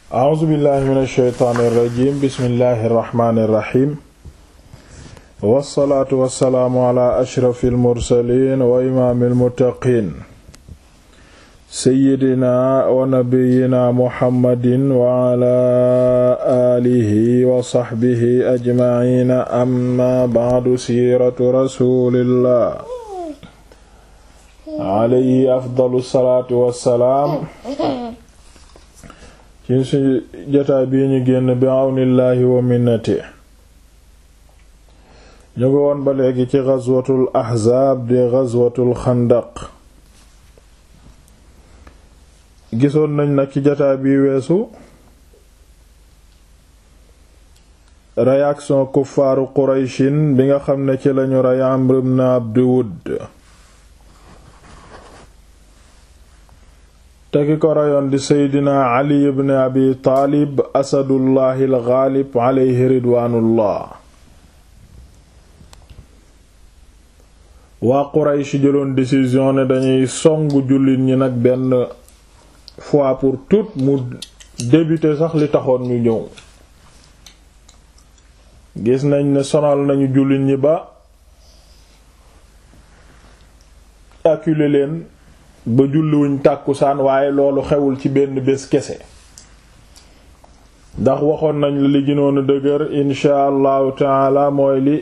a'uuzu billahi min alsheytaani irrajim bismillahi irrahmani irrahim wassalaatu wassalaamu ala ashrafi almursalin wa imaami almuttaqin seyyidina wa nabiyina muhammadin wa ala aalihi wa saxbihi ajmaciina amma bacdu siiratu rasulillah alayhi afdalu salaatu wassalaam ci su jotaay bii ñu génn bi àwnillaahi wa minnati ñu ngi woon ba léegi ci gazwatul ahzaab di gazwatul xandaq gisoon nañ nag ci jotaay bi weesu réaction kuffaaru qurayshin bi nga xam ne ci lañu rey Amr ibn Abd Wudd te ki ko reyoon di seydina ali ibn abi taalib asadullahi alxaalib aleyhi ridwaanullah waa quraysh jëloon décision ne dañuy songu jullit ñi nag benn fois pour toutes mu débuter sax li taxoon ñu ñëw gis nañ ne sonal nañu jullit ñi ba acculer leen ba julliwuñ tàkkusaan waaye loolu xewul ci benn bés kese ndax waxoon nañ la li gënoon a dëgër insha allahu taala mooy li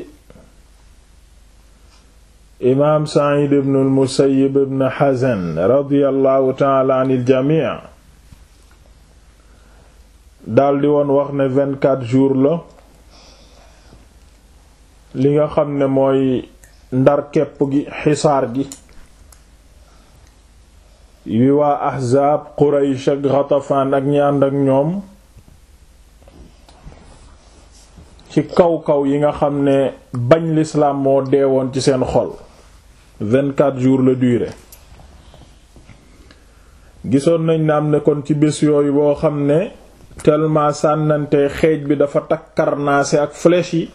imaam Sa'id ibn al-Musayyib ibn Hazn radiyallahu taala anil jamii daldi woon wax ne vingt-quatre jours la li nga xam ne mooy ndar kepp gi xisaar gi wi waa ahzaab quraysh ak ghatafaan ak ñi ànd ak ñoom ci kaw kaw yi nga xam ne bañ lislaam moo deewoon ci seen xol vingt-quatre jours la durée gisoon nañ ne am ne kon ci bés yooyu boo xam ne tellement sànnante xeej bi dafa takkarnaase ak flèche yi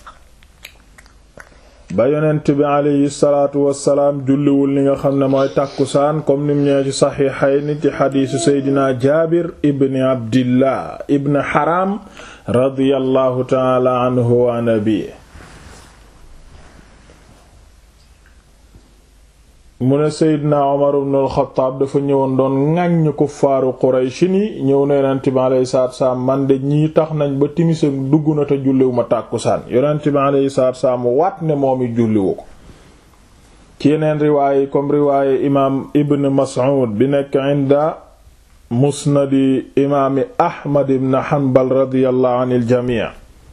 ba yonent bi aleyhi salaatu wassalaam julliwul li nga xam ne mooy tàkkusaan comme nim ñëwee ci saxiixayni ci xadiisu seydina jaabir ibni abdillah ibn haram radiyallahu taala anhu wa nabi mu ne seydina omar ibn al-Xattaab dafa ñëwoon doon ŋàññ kuffaaru qurayshi ni ñëw na yonent bi aleyhi salaatu wassalaam man de ñii tax nañ ba timisam dugg na te julliwu ma tàkkusaan yonent bi aleyhi salaatu wassalaam waat ne moom i julliwu ko ci yeneen riwaaye comme riwaaye imaam ibn Mas'ud bi nekk inda musnadi imaami Ahmad ibn Hanbal radiyallahu anil jamii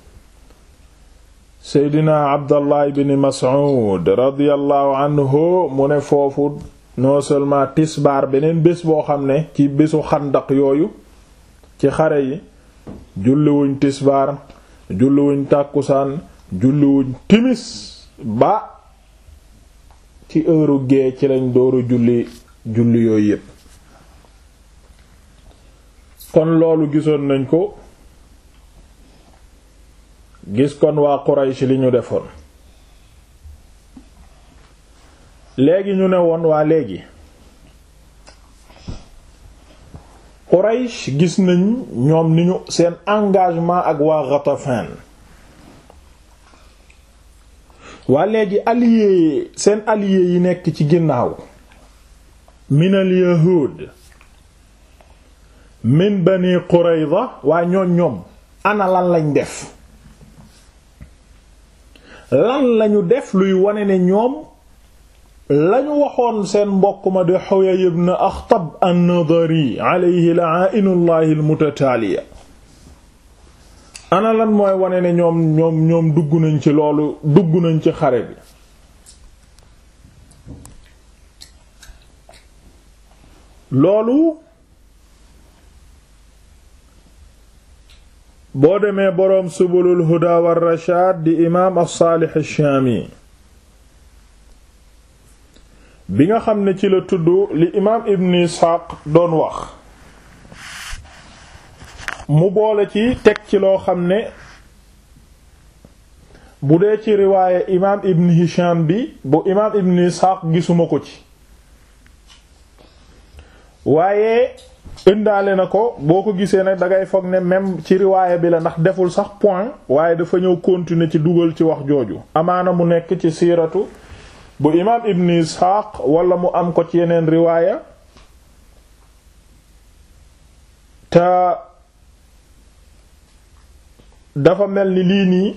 seydina abdallah ibn mas'ud radiallahu anhu mu ne foofu non seulement tisbaar beneen bés boo xam ne ci bésu xandaq yooyu ci xare yi julliwuñ tisbaar julliwuñ tàkkusaan julliwuñ timis ba ci heure gée ci lañ dooru julli julli yooyu yépp kon loolu gisoon nañ ko gis kon waa Quraysh li ñu defoon léegi ñu ne woon waa léegi Quraysh gis nañ ñoom ni ñu seen engagement ak waa Ghatafan waa léegi alliés seen alliés yi nekk ci ginnaaw minal yahud min bani Qurayza waa ñoom ñoom ana lan lañ def lan lañu def luy wane ne ñoom lañu waxoon seen mbokk ma di Huyay ibn Akhtab an-Nadari alayhi la'ainullahi al-mutataaliya ana lan mooy wane ne ñoom ñoom ñoom dugg nañ ci loolu dugg nañ ci xare bi loolu boo demee boroom subulul huda war rashaad di imaam as-Saalih ash-Shaami bi nga xam ne ci la tudd li imaam Ibn Isxaaq doon wax mu boole ci teg ci loo xam ne bu dee ci riwaaye imaam Ibn Hisham bi bu imaam Ibn Isxaaq gisuma ko ci waaye ëndaale na ko boo ko gisee nag dangay foog ne même ci riwaaya bi la ndax deful sax point waaye dafa ñëw continuer ci dugal ci wax jooju amaana mu nekk ci siiratu bu imaam ibn isxaaq wala mu am ko ci yeneen riwaaya te dafa mel ni lii nii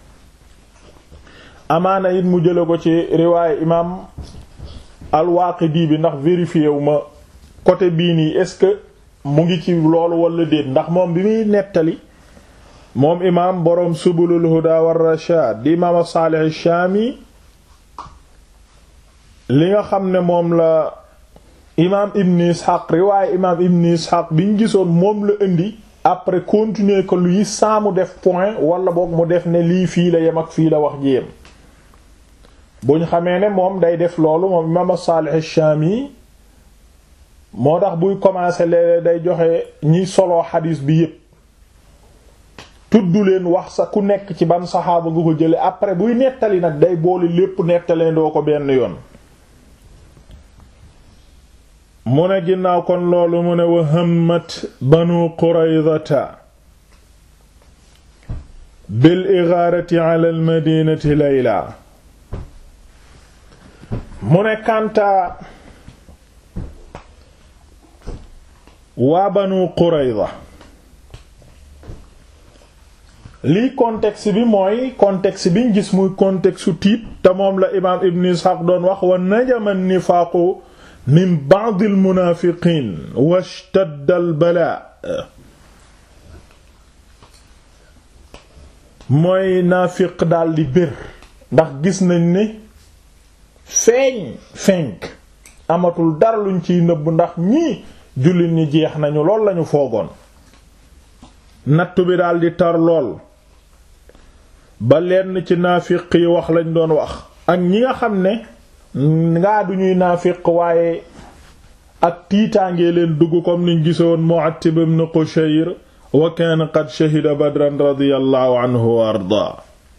amaana it mu jële ko ci riwaaya imaam al-Waaqidi bi ndax vérifié wu ma côté bii nii est-ce que mu ngi ci loolu wala déet ndax moom bi muy nettali moom imaam boroom subulul huda war rashad di imaam Saalih ash-Shaami li nga xam ne moom la imaam Ibn Ishaq riwaaye imaam Ibn Ishaq bi ñu gisoon moom la indi après continuer ko luy saamu def point wala boog mu def ne lii fii la yem ak fii la wax ji yem buñ xamee ne moom day def loolu moom imaam Saalih ash-Shaami moo tax buy commencer léeg day joxe ñiy soloo xadiis bi yépp tudd leen wax sa ku nekk ci ban saxaaba nga ko jële après buy nettali nag day boole lépp nettalee doo ko benn yoon mu ne ginnaaw kon loolu mu ne wa hammat banu quraydata bil ighaarati ala al madinati layla mu ne kàntaa waa banu qurayza lii contexte bi mooy contexte biñ gis muy contexte su tiit te moom la imaam ibn Ishaq doon wax wa najama nifaaqu min ba'd al munaafiqiin washtadda al balaa mooy naafiq daal di bir ndax gis nañ ne feeñ fenk amatul dara luñ ciy nëbb ndax ñii jullit ñi jeex nañu lool lañu foogoon nattu bi daal di tar lool ba lenn ci naafiq yi wax lañ doon wax ak ñi nga xam ne ngaa duñuy naafiq waaye ak tiitaangee leen dugg comme niñ gisoon Mu'attib ibn Qushayr wa kaana qad shahida badran radiyallahu anhu wa ardaa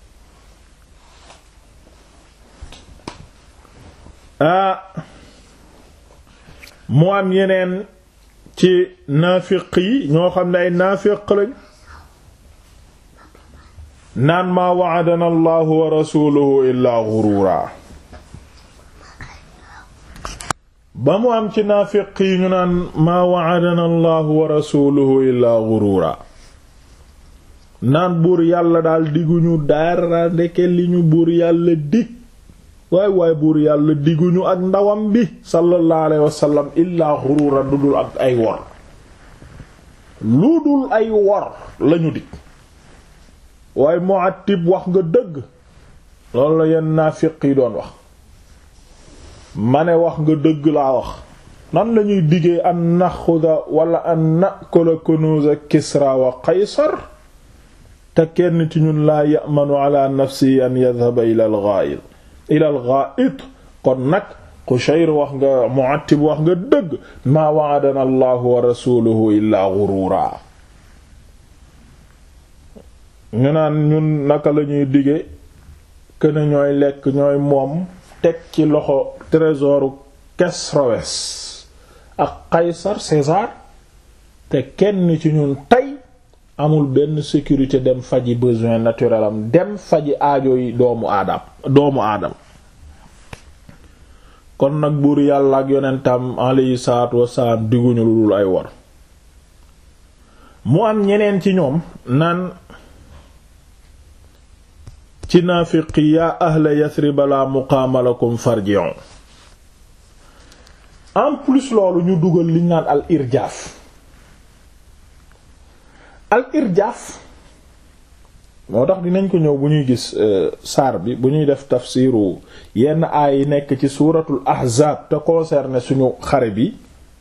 ah mu am yeneen ci naafiq yi ñoo xam ne ay naafiq lañ naan maa wa'adana allahu wa rasuluhu illaa ghurura ba mu am ci naafiq yi ñu naan maa wa'adana allahu wa rasuluhu illaa ghurura naan buur yàlla daal digguñu dara ndeke li ñu buur yàlla dig waay waay buur yàlla digguñu ak ndawam bi sallallahu alayhi wasallam illaa ghurura du dul ak ay wor lu dul ay wor lañu dig waaye Mu'attib wax nga dëgg loolu la yenn naafiq yi doon wax ma ne wax nga dëgg laa wax nan lañuy diggee an naxuda wala an nakula kunuza Kisra wa Qaysar te kenn ci ñun laa ya'manu ala nafsi an yadhhaba ila al-gha'id ila al-gha'id kon nag Qushayr wax nga Mu'attib wax nga dëgg maa wa'adana Allahu wa rasuluhu illa ghurura ñu naan ñun naka lañuy dige këne ñooy lekk ñooy moom teg ci loxo trésoru Kesroes ak Qaysar César te kenn ci ñun tey amul benn sécurité dem faji besoin naturel am dem faji aajo yi doomu aadam doomu aadam kon nag buur yàlla ak yonentam alayhi salaatu wassalaam digguñu lu dul ay wor mu am ñeneen ci ñoom naan ci naafiqi yaa ahla yasriba la muqaama lakum farji'u en plus loolu ñu dugal liñ naan al irjaaf al irjaaf moo tax dinañ ko ñëw bu ñuy gis saar bi bu ñuy def tafsiru yenn aay yi nekk ci suuratul ahzaab te concerné suñu xare bi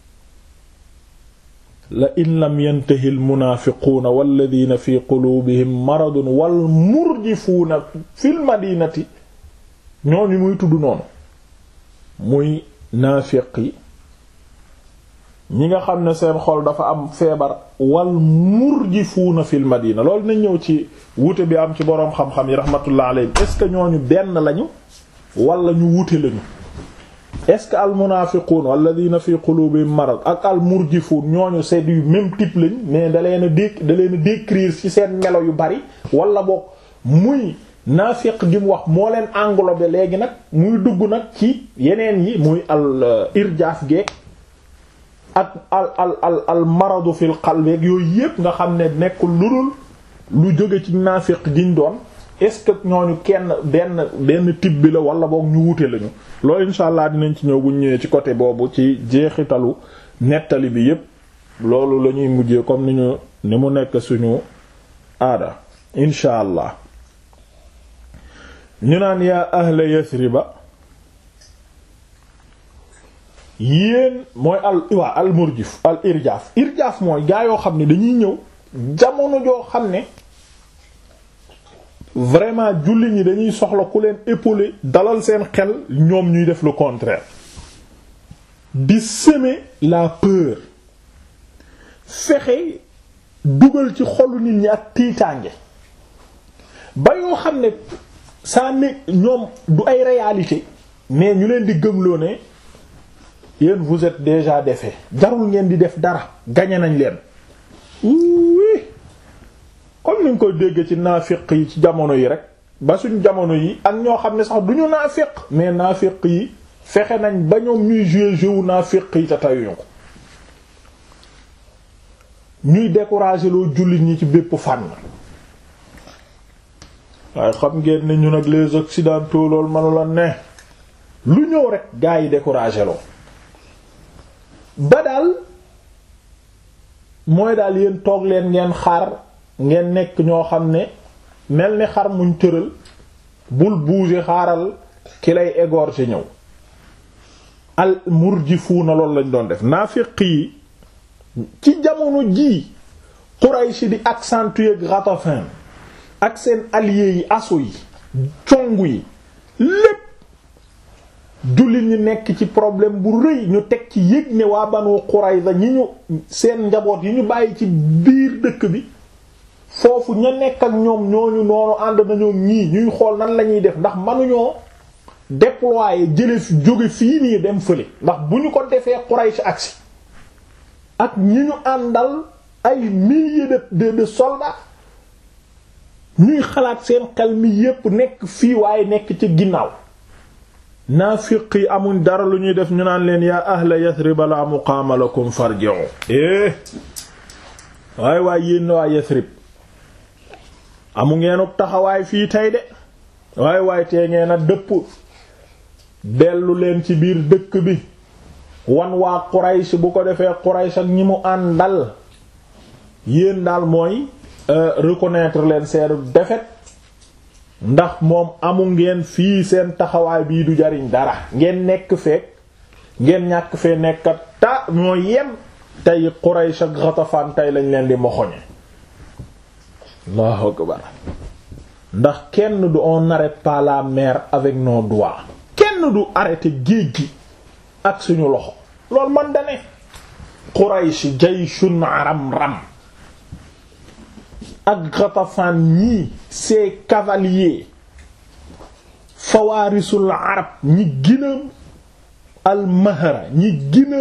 la in lam yantahi al munaafiquuna walladina fi quluubihim maradun wal murjifuuna fil madinati ñooñu muy tudd noonu muy naafiq yi ñi nga xam ne seen xol dafa am feebar wal murjifuuna fil madina loolu nañ ñëw ci wuute bi am ci boroom xam-xam yi rahmatullah alayhi est-ce que ñooñu benn lañu wala ñu wuute lañu est-ce que al munafiqun walladina fi qulubihim marad ak al murjifun ñooñu c'est du même type lañ mais da leen a dé da leen a décrire ci seen melo yu bari wala boog muy naafiq gi mu wax moo leen englobé léegi nag muy dugg nag ci yeneen yi muy al irjaaf geek ak al al al al maradu fil qalbi yooyu yépp nga xam ne nekkul lurul lu jóge ci naafiq giñ doon est-ce que ñooñu kenn benn benn type bi la wala boog ñu wute lañu loolu insha allah dinañ ci ñëw bu ñëwee ci côté boobu ci jeexitalu nettali bi yépp loolu la ñuy mujjee comme ni ñu ni mu nekk suñu aada insha allah ñu naan yaa ahla yasriba yéen mooy al waa al murjif al irjaaf irjaaf mooy gaa yoo xam ne dañuy ñëw jamono joo xam ne vraiment julli ñi dañuy soxla ku leen épauler dalal seen xel ñoom ñuy def le contraire di semer la peur fexe dugal ci xolu nit ñi ak tiitaange ba yoo xam ne saa ne ñoom du ay réalité mais ñu leen di gëmloo ne yéen vous êtes déjà défait jarul ngeen di def dara gañe nañ leen oui comme ni nga koy dégg ci naafiq yi ci jamono yi rek ba suñ jamono yi ak ñoo xam ne sax du ñu naafiq mais naafiq yi fexe nañ ba ñoom ñuy jouer jeu naafiq yi te tayuñu ko ñuy décourager loo jullit ñi ci bépp fànn waaye xam ngeen ne ñun ak les occidentaux loolu manu la ne lu ñëw rek gaa yi décourager loo ba daal mooy daal yéen toog leen ngeen xaar ngeen nekk ñoo xam ne mel ni xar muñ tëral bul bouger xaaral ki lay égorger ñëw al murjifuuna loolu lañ doon def naafiq yi ci jamono jii Quraysh di accentuer Ghatafan ak seen alliés yi asso yi congu yi lépp jullit ñi nekk ci problème bu rëy ñu teg ci yëg ne waa Banu Qurayza ñi ñu seen njaboot yi ñu bàyyi ci biir dëkk bi foofu ña nekk ak ñoom ñooñu noonu ànd nañoo ñii ñuy xool nan la ñuy def ndax mënuñoo déployer jële fi jóge fii nii dem fële ndax bu ñu ko defee Quraysh agsi ak ñi ñu àndal ay milliers de de de soldats ñuy xalaat seen xel mi yépp nekk fii waaye nekk ci ginnaaw naafiq yi amuñ dara lu ñuy def ñu naan leen yaa ahla Yathrib la muqaama lakum farji'u eh waay waay yéen waa Yathrib amu ngeenuk taxawaay fii tey de waay waay tee ngeen a dëpp dellu leen ci biir dëkk bi wan waa Quraysh bu ko defee Quraysh ak ñi mu àndal yéen daal mooy reconnaître leen seen défaite ndax moom amu ngeen fii seen taxawaay bii du jariñ dara ngeen nekk feek ngeen ñàkk fee nekkat ta moo yem tey Quraysh ak Ghatafan tey lañ leen di moxoñe Allahu akbar ndax kenn du on n'arrête pas la mer avec nos doigts kenn du arrêter géej gi ak suñu loxo loolu man da ne Quraysh jayshun ram ram ak Ghatafan ñii ces cavaliers fawarisul arab ñi gina al mahara ñi gina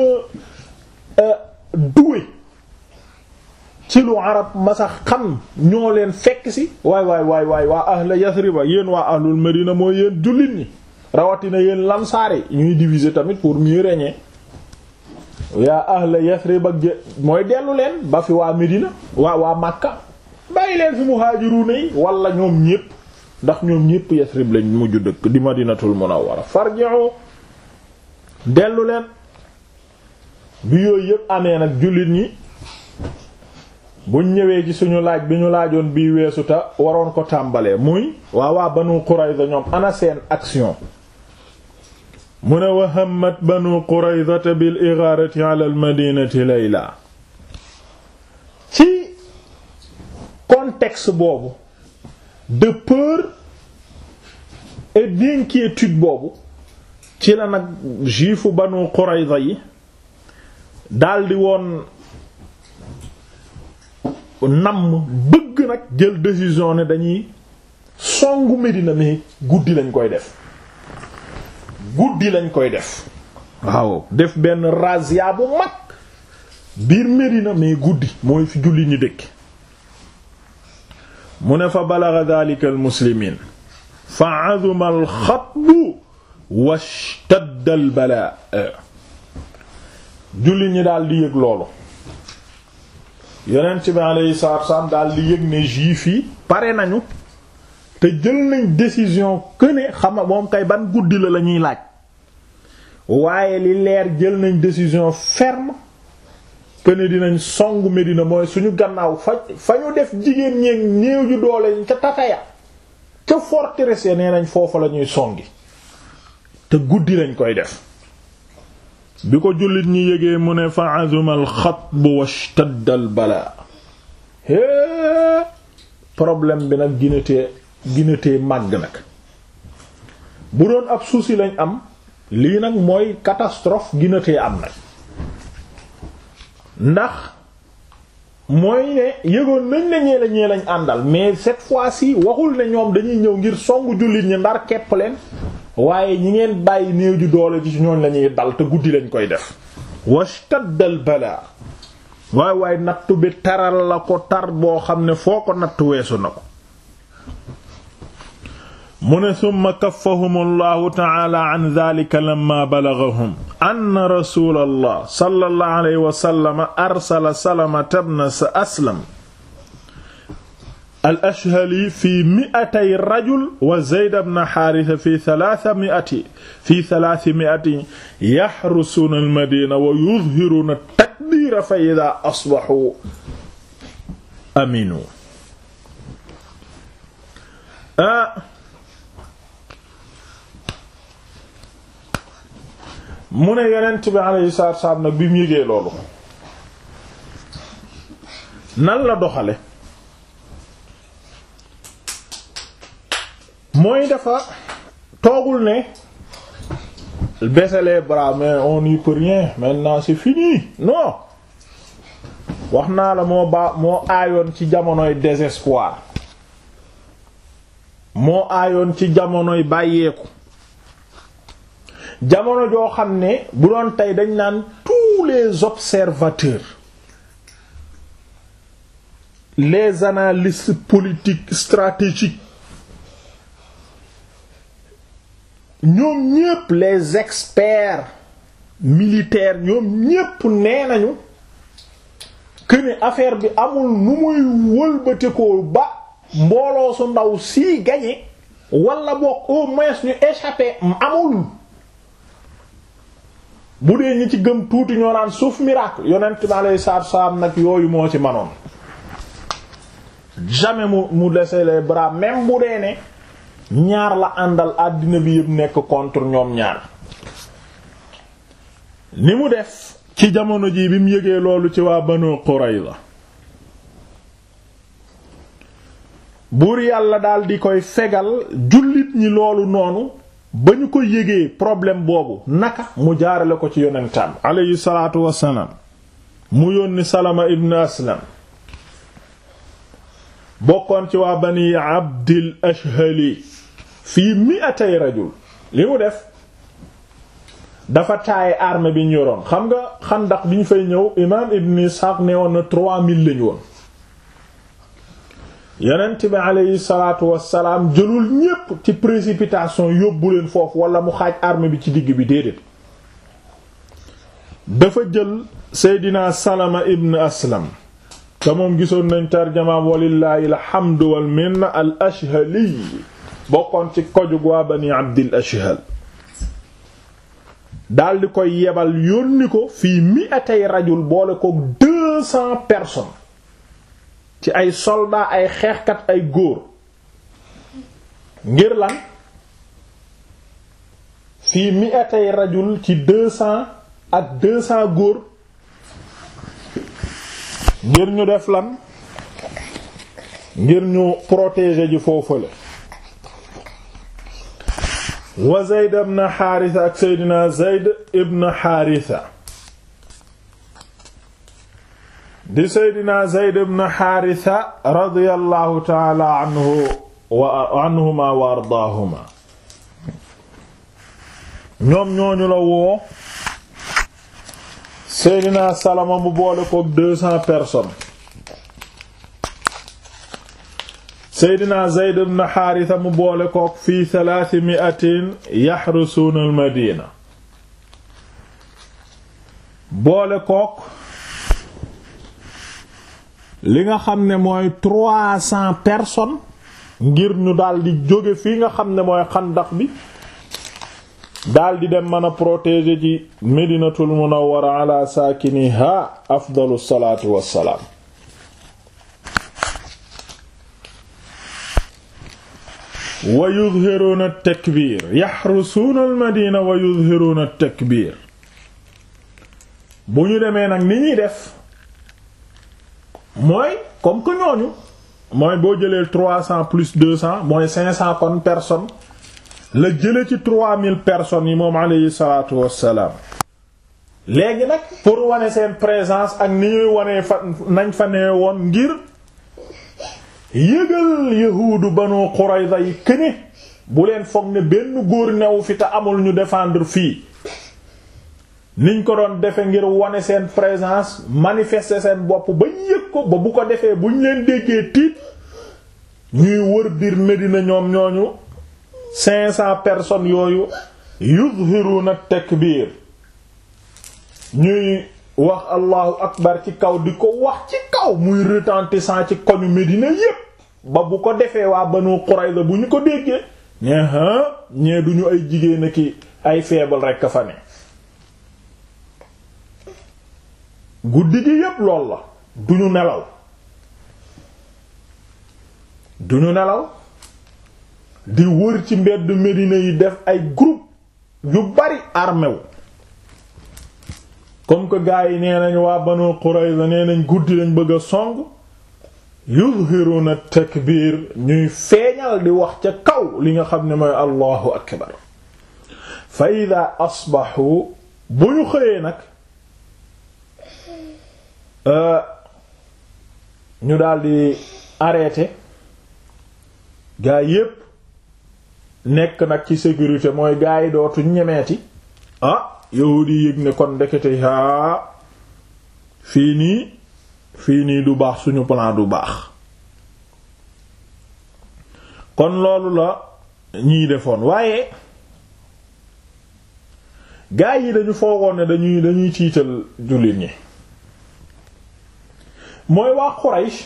duwe ci lu arab masa xam ñoo leen fekk si waay waay waay waay waa ahla yasriba yéen waa ahlul madina mooy yéen jullit ñi rawatina yéen lamsaare ñuy diviser tamit pour mieux régner yaa ahla yasriba mooy dellu leen ba fi waa Medina waa waa Makka bàyyi leen fi muhaajiruuna yi wala ñoom ñépp ndax ñoom ñépp yasrib lañ mujj dëkk di madinatul munawwara farji'u dellu leen bi yooyu yépp amee nag jullit ñi buñ ñëwee ci suñu laaj bi ñu laajoon bii weesu ta waroon ko tàmbalee muy waa waa banu Qurayza ñoom ana seen action mu ne wa hammat banu Qurayza bil igharati ala al madinati layla ci contexte boobu de peur et d'inquiétude boobu ci la nag juifu banu Qurayza yi daldi woon namm bëgg nag jël décision ne dañuy songu Medina mais guddi lañ koy def guddi lañ koy def waaw def benn razzia bu mag biir Medina mais guddi mooy fi julli ñi dëkk mu ne fa balagha dhalika al muslimin fa azuma al xatbu washtadda al balaa julli ñi daal di yëg loolu yonent bi alayhi salaatu wassalaam daal di yëg ne juif yi pare nañu te jël nañ décision que ne xama moom kay ban guddi la la ñuy laaj waaye li leer jël nañ décision ferme que ne dinañ songu Medina mooy suñu gannaaw fa fa ñu def jigéen ñeeg néew ju doole ca Tataya ca forteresse nee nañ foofu la ñuy songi te guddi lañ koy def bi ko jullit ñi yégee mu ne fa azuma al xatb washtadda al balaa é problème bi nag ginatee ginatee màgg nag bu doon ab souci lañ am lii nag mooy catastrophe ginatee am nag ndax mooy ne yëgoon nañ ne ñee la ñee lañ àndal mais cette fois-ci waxul ne ñoom dañuy ñëw ngir songu jullit ñi ndar kepp leen waaye ñi ngeen bàyyi néew ju doole ci ñooñ lañuy dal te guddi lañ koy def wastaddal balaa waay waay nattu bi taral la ko tar boo xam ne foo ko natt weesu na ko mu ne summa kaffahum allahu taala an dalika lamma balaghahum anna rasulallah sallallahu alayhi wa sallam arsala salamata ibn aslam al ashhali fi mi'atay rajul wa zayd ibn haritha fi thalathami'ati fi thalathimi'ati yahrusuna al madina wa yuzhiruna takbira fa idha asbahu aminu mu ne yonent bi alayhi salaatu wassalaam nag bi mu yégee loolu nan la doxale mooy dafa toogul ne baisser les bras mais on n'y peut rien maintenant c'est fini non wax naa la moo baa moo aayoon ci jamonoy désespoir moo aayoon ci jamonoy bàyyeeku jamono joo xam ne bu doon tey dañ naan tous les observateurs les analystes politiques stratégiques ñoom ñépp les experts militaires ñoom ñépp nee nañu que ne affaire bi amul nu muy wëlbatekoo ba mbooloo su ndaw sii gañe wala boog au moins ñu échappé amul bu dee ñi ci gëm tuuti ñoo naan sauf miracle yonent bi alayhi salaatu wassalaam nag yooyu moo ci manoon jamais mu mu laisser les bras même bu dee ne ñaar la àndal àddina bi yëpp nekk contre ñoom ñaar ni mu def ci jamono ji bi mu yëgee loolu ci waa Banu Qurayza buur yàlla daal di koy fegal jullit ñi loolu noonu ba ñu ko yëgee problème boobu naka mu jaarale ko ci yonentam alayhi salaatu wassalaam mu yónni Salama ibn Aslam bokkoon ci waa Bani Abdil Ashhali fii mi'atay rajul li mu def dafa taaye armée bi ñu yoroon xam nga xandax bi ñu fay ñëw imaam Ibn Ishaq ne woon na trois mille lañu woon yonent bi aleyhi salaatu wassalaam jëlul ñépp ci précipitation yóbbu leen foofu wala mu xaaj armée bi ci digg bi déedéet dafa jël Seydina Salama ibn Aslam te moom gisoon nañ tarjamaam walillahi alhamdu wal minna al ashhali bokkoon ci kojug waa bani abdil ashhal daal di koy yebal yónni ko fii mi'atay rajul boole ko deux cents personnes ci ay soldats ay xeexkat ay góor ngir lan fii mi'atay rajul ci deux cents ak deux cents góor ngir ñu def lan ngir ñu protéger ji foofale wa Zayd ibn Haritha ak Seydina Zayd ibn Haritha di Seydina Zayd ibn Haritha radiyallahu ta'ala anhu wa anhuma wa ardaahuma ñoom ñooñu la woo Seydina Salama mu boole kook deux cents personnes Seydina Zayd ibn Haarisa mu boole kook fii thalathi mi'atin yaxrusuuna al Madina boole kook li nga xam ne mooy trois cents personnes ngir ñu daldi jóge fii nga xam ne mooy xandax bi daldi dem mën a protéger ci Medinatul Munawwara ala saakiniha afdalu salaatu wassalaam wa yudhiruuna at-takbiir yaxrusuuna al-madiina wa yudhiruuna at-takbiir bu ñu demee nag ni ñuy def mooy comme que ñooñu mooy boo jëlee trois cents plus deux cents mooy cinq cents kon personnes la jële ci trois mille personnes yi moom alayhi salaatu wassalaam léegi nag pour wane seen présence ak ni ñuy wane fa nañ fa nee woon ngir yëgal yahuudu banu Qurayza yi këne bu leen foog ne benn góor newu fi te amul ñu défendre fii niñ ko doon defe ngir wane seen présence manifester seen bopp ba yëg ko ba bu ko defee buñ leen déggee tiit ñuy wër biir Medina ñoom ñooñu cinq cents personnes yooyu yuzhiruna takbir ñuy wax allahu akbar ci kaw di ko wax ci kaw muy retentissant ci koñu Medina yépp ba bu ko defee waa Banu Qurayza bu ñu ko déggee ñee ha ñee duñu ay jigéen ki ay faible rekk a fa ne guddi gi yépp lool la duñu nelaw duñu nelaw di wër ci mbedd Medina yi def ay groupe yu bari armé wu comme que gars yi nee nañ waa Banu Qurayza nee nañ guddi lañ bëgg a song yuzhiruna takbir ñuy feeñal di wax ca kaw li nga xam ne mooy allahu akbar fa ida asbaxu bu ñu xëyee nag ñu daldi arrêté gaa yépp nekk nag ci sécurité mooy gaa yi dootu ñemeeti ah yahudi yëg ne kon ndekete haa fii nii fii nii du baax suñu plan du baax kon loolu la ñiy defoon waaye gaa yi dañu foogoon ne dañuy dañuy tiital jullit ñi mooy waa Quraysh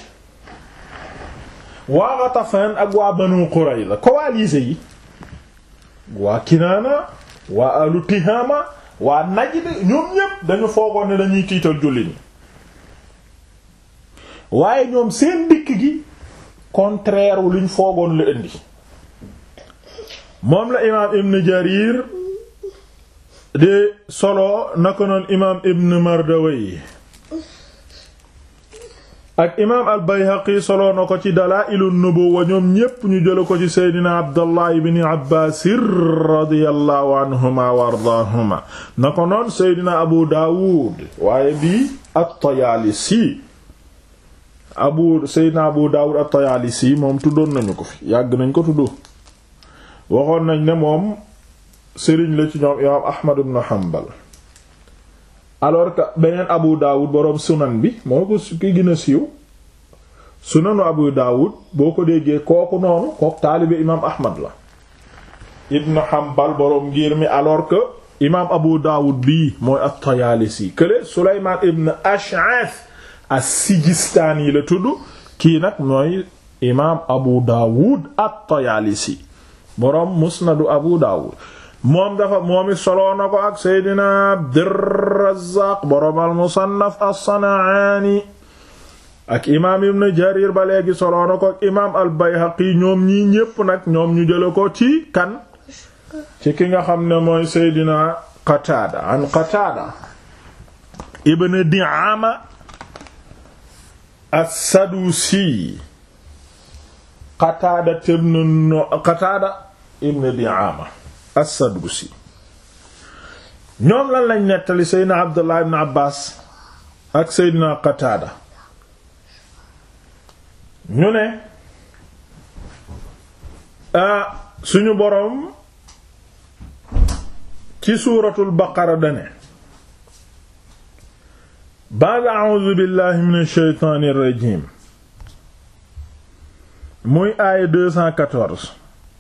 waa Ghatafan ak waa Banu Qurayza coalisé yi waa Kinaana waa Alu Tihama waa Najd ñoom ñépp dañu foogoon ne dañuy tiital jullit ñi waaye ñoom seen dikk gi contraire wu liñ foogoon la indi moom la imaam Ibn Jarir de solo naka noon imaam Ibn Mardawayh ak imaam al bayhaqi soloo na ko ci dalaa'ilu nubuwwa ñoom ñépp ñu jëla ko ci seydina abdallah ibni abbaasir radiyallahu anhuma wa ardaahuma na ko noon seydina abu daawud waaye bii at-tayaalisi abu seydina abu daawud at-tayaalisi moom tuddoon nañu ko fi yàgg nañ ko tuddu waxoon nañ ne moom sëriñ la ci ñoom imaam ahmad ibn hanbal alors que beneen abu daawud boroom sunan bi moo ko ki gën a siiw sunanu abu daawud boo ko déggee kooku noonu kooku taalibe imaam ahmad la ibn hanbal boroom ngir mi alors que imaam abu daawud bii mooy at-tayaalisi kële suleymaan ibn ash'ath as-sijistaani la tudd kii nag mooy imaam abu daawud at-tayaalisi boroom musnadu abu daawud moom dafa moom it soloo na ko ak seydina abdirrazaq boroom almusannaf as-sana'aani ak imaam ibn jarir ba léegi soloo na ko ak imaam al-bayhaqi ñoom ñii ñépp nag ñoom ñu jële ko ci kan ci ki nga xam ne mooy seydina qataada an qataada ibn di'aama as-sadusi qataada ibn qataada ibn di'aama as-Sadusi ñoom lan lañ nettali seydna Abdullah ibn Abbas ak seydna Qataada ñu ne ah suñu boroom ci suuratul Baqara dane ba'da a'uuzu billahi minash shaytaanir rajiim muy aaya 214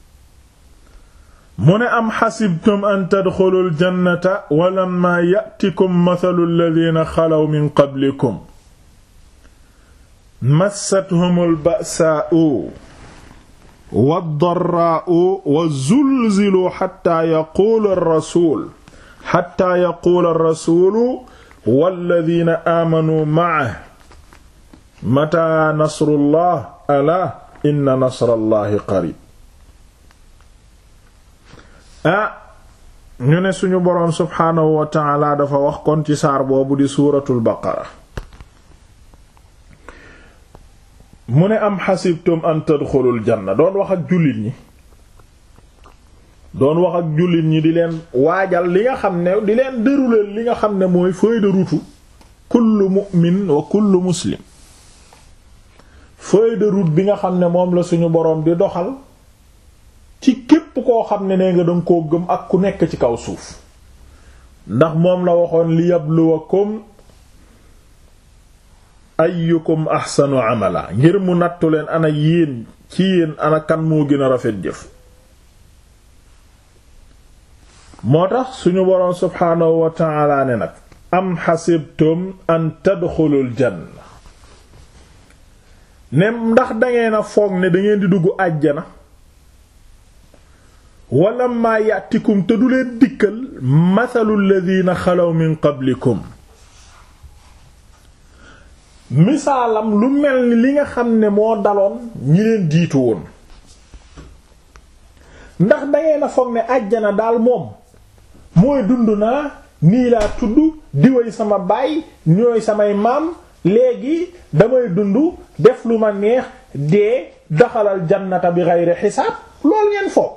mu ne am xasibtum an tadxulul jannata walammaa ya'tikum mathalul ladhiina xalaw min qablikum massathumul ba'saa'u wad-darraa'u wa zulziluu xattaa yaquula ar-rasuul xattaa yaquula ar-rasuulu walladhiina aamanuu ma'ahu mataa nasrullah alaa inna nasrallahi qariib ah ñu ne suñu boroom subhaanahu wa taala dafa wax kon ci saar boobu di suuratul baqara mu ne am xasibtum an tadxulul janna doon wax ak jullit ñi doon wax ak jullit ñi di leen waajal li nga xam ne di leen dérouler li nga xam ne mooy feuille de route kullu mu'min wa kullu muslim feuille de route bi nga xam ne moom la suñu boroom di doxal ci képp koo xam ne nee nga danga koo gëm ak ku nekk ci kaw suuf ndax moom la waxoon li yabluwakum ayyukum ahsanu amala ngir mu nattu leen ana yéen ci yéen ana kan moo gën a rafet jëf moo tax suñu boroom subhaanahu wa ta'ala ne nag am xasibtum an tadxulul janna ne ndax dangeen a foog ne dangeen di dugg àjjana wala maa yàtikum te du leen dikkal mathalul ladina xalaw min qablikum misaalam lu mel ni li nga xam ne moo daloon ñi leen jiitu woon ndax dangeen a foog ne àjjana daal moom mooy dund naa nii laa tudd diway sama baay ñooy samay maam léegi damay dund def lu ma neex dee daxalal jannata bi xayri xisaab loolu ngeen foog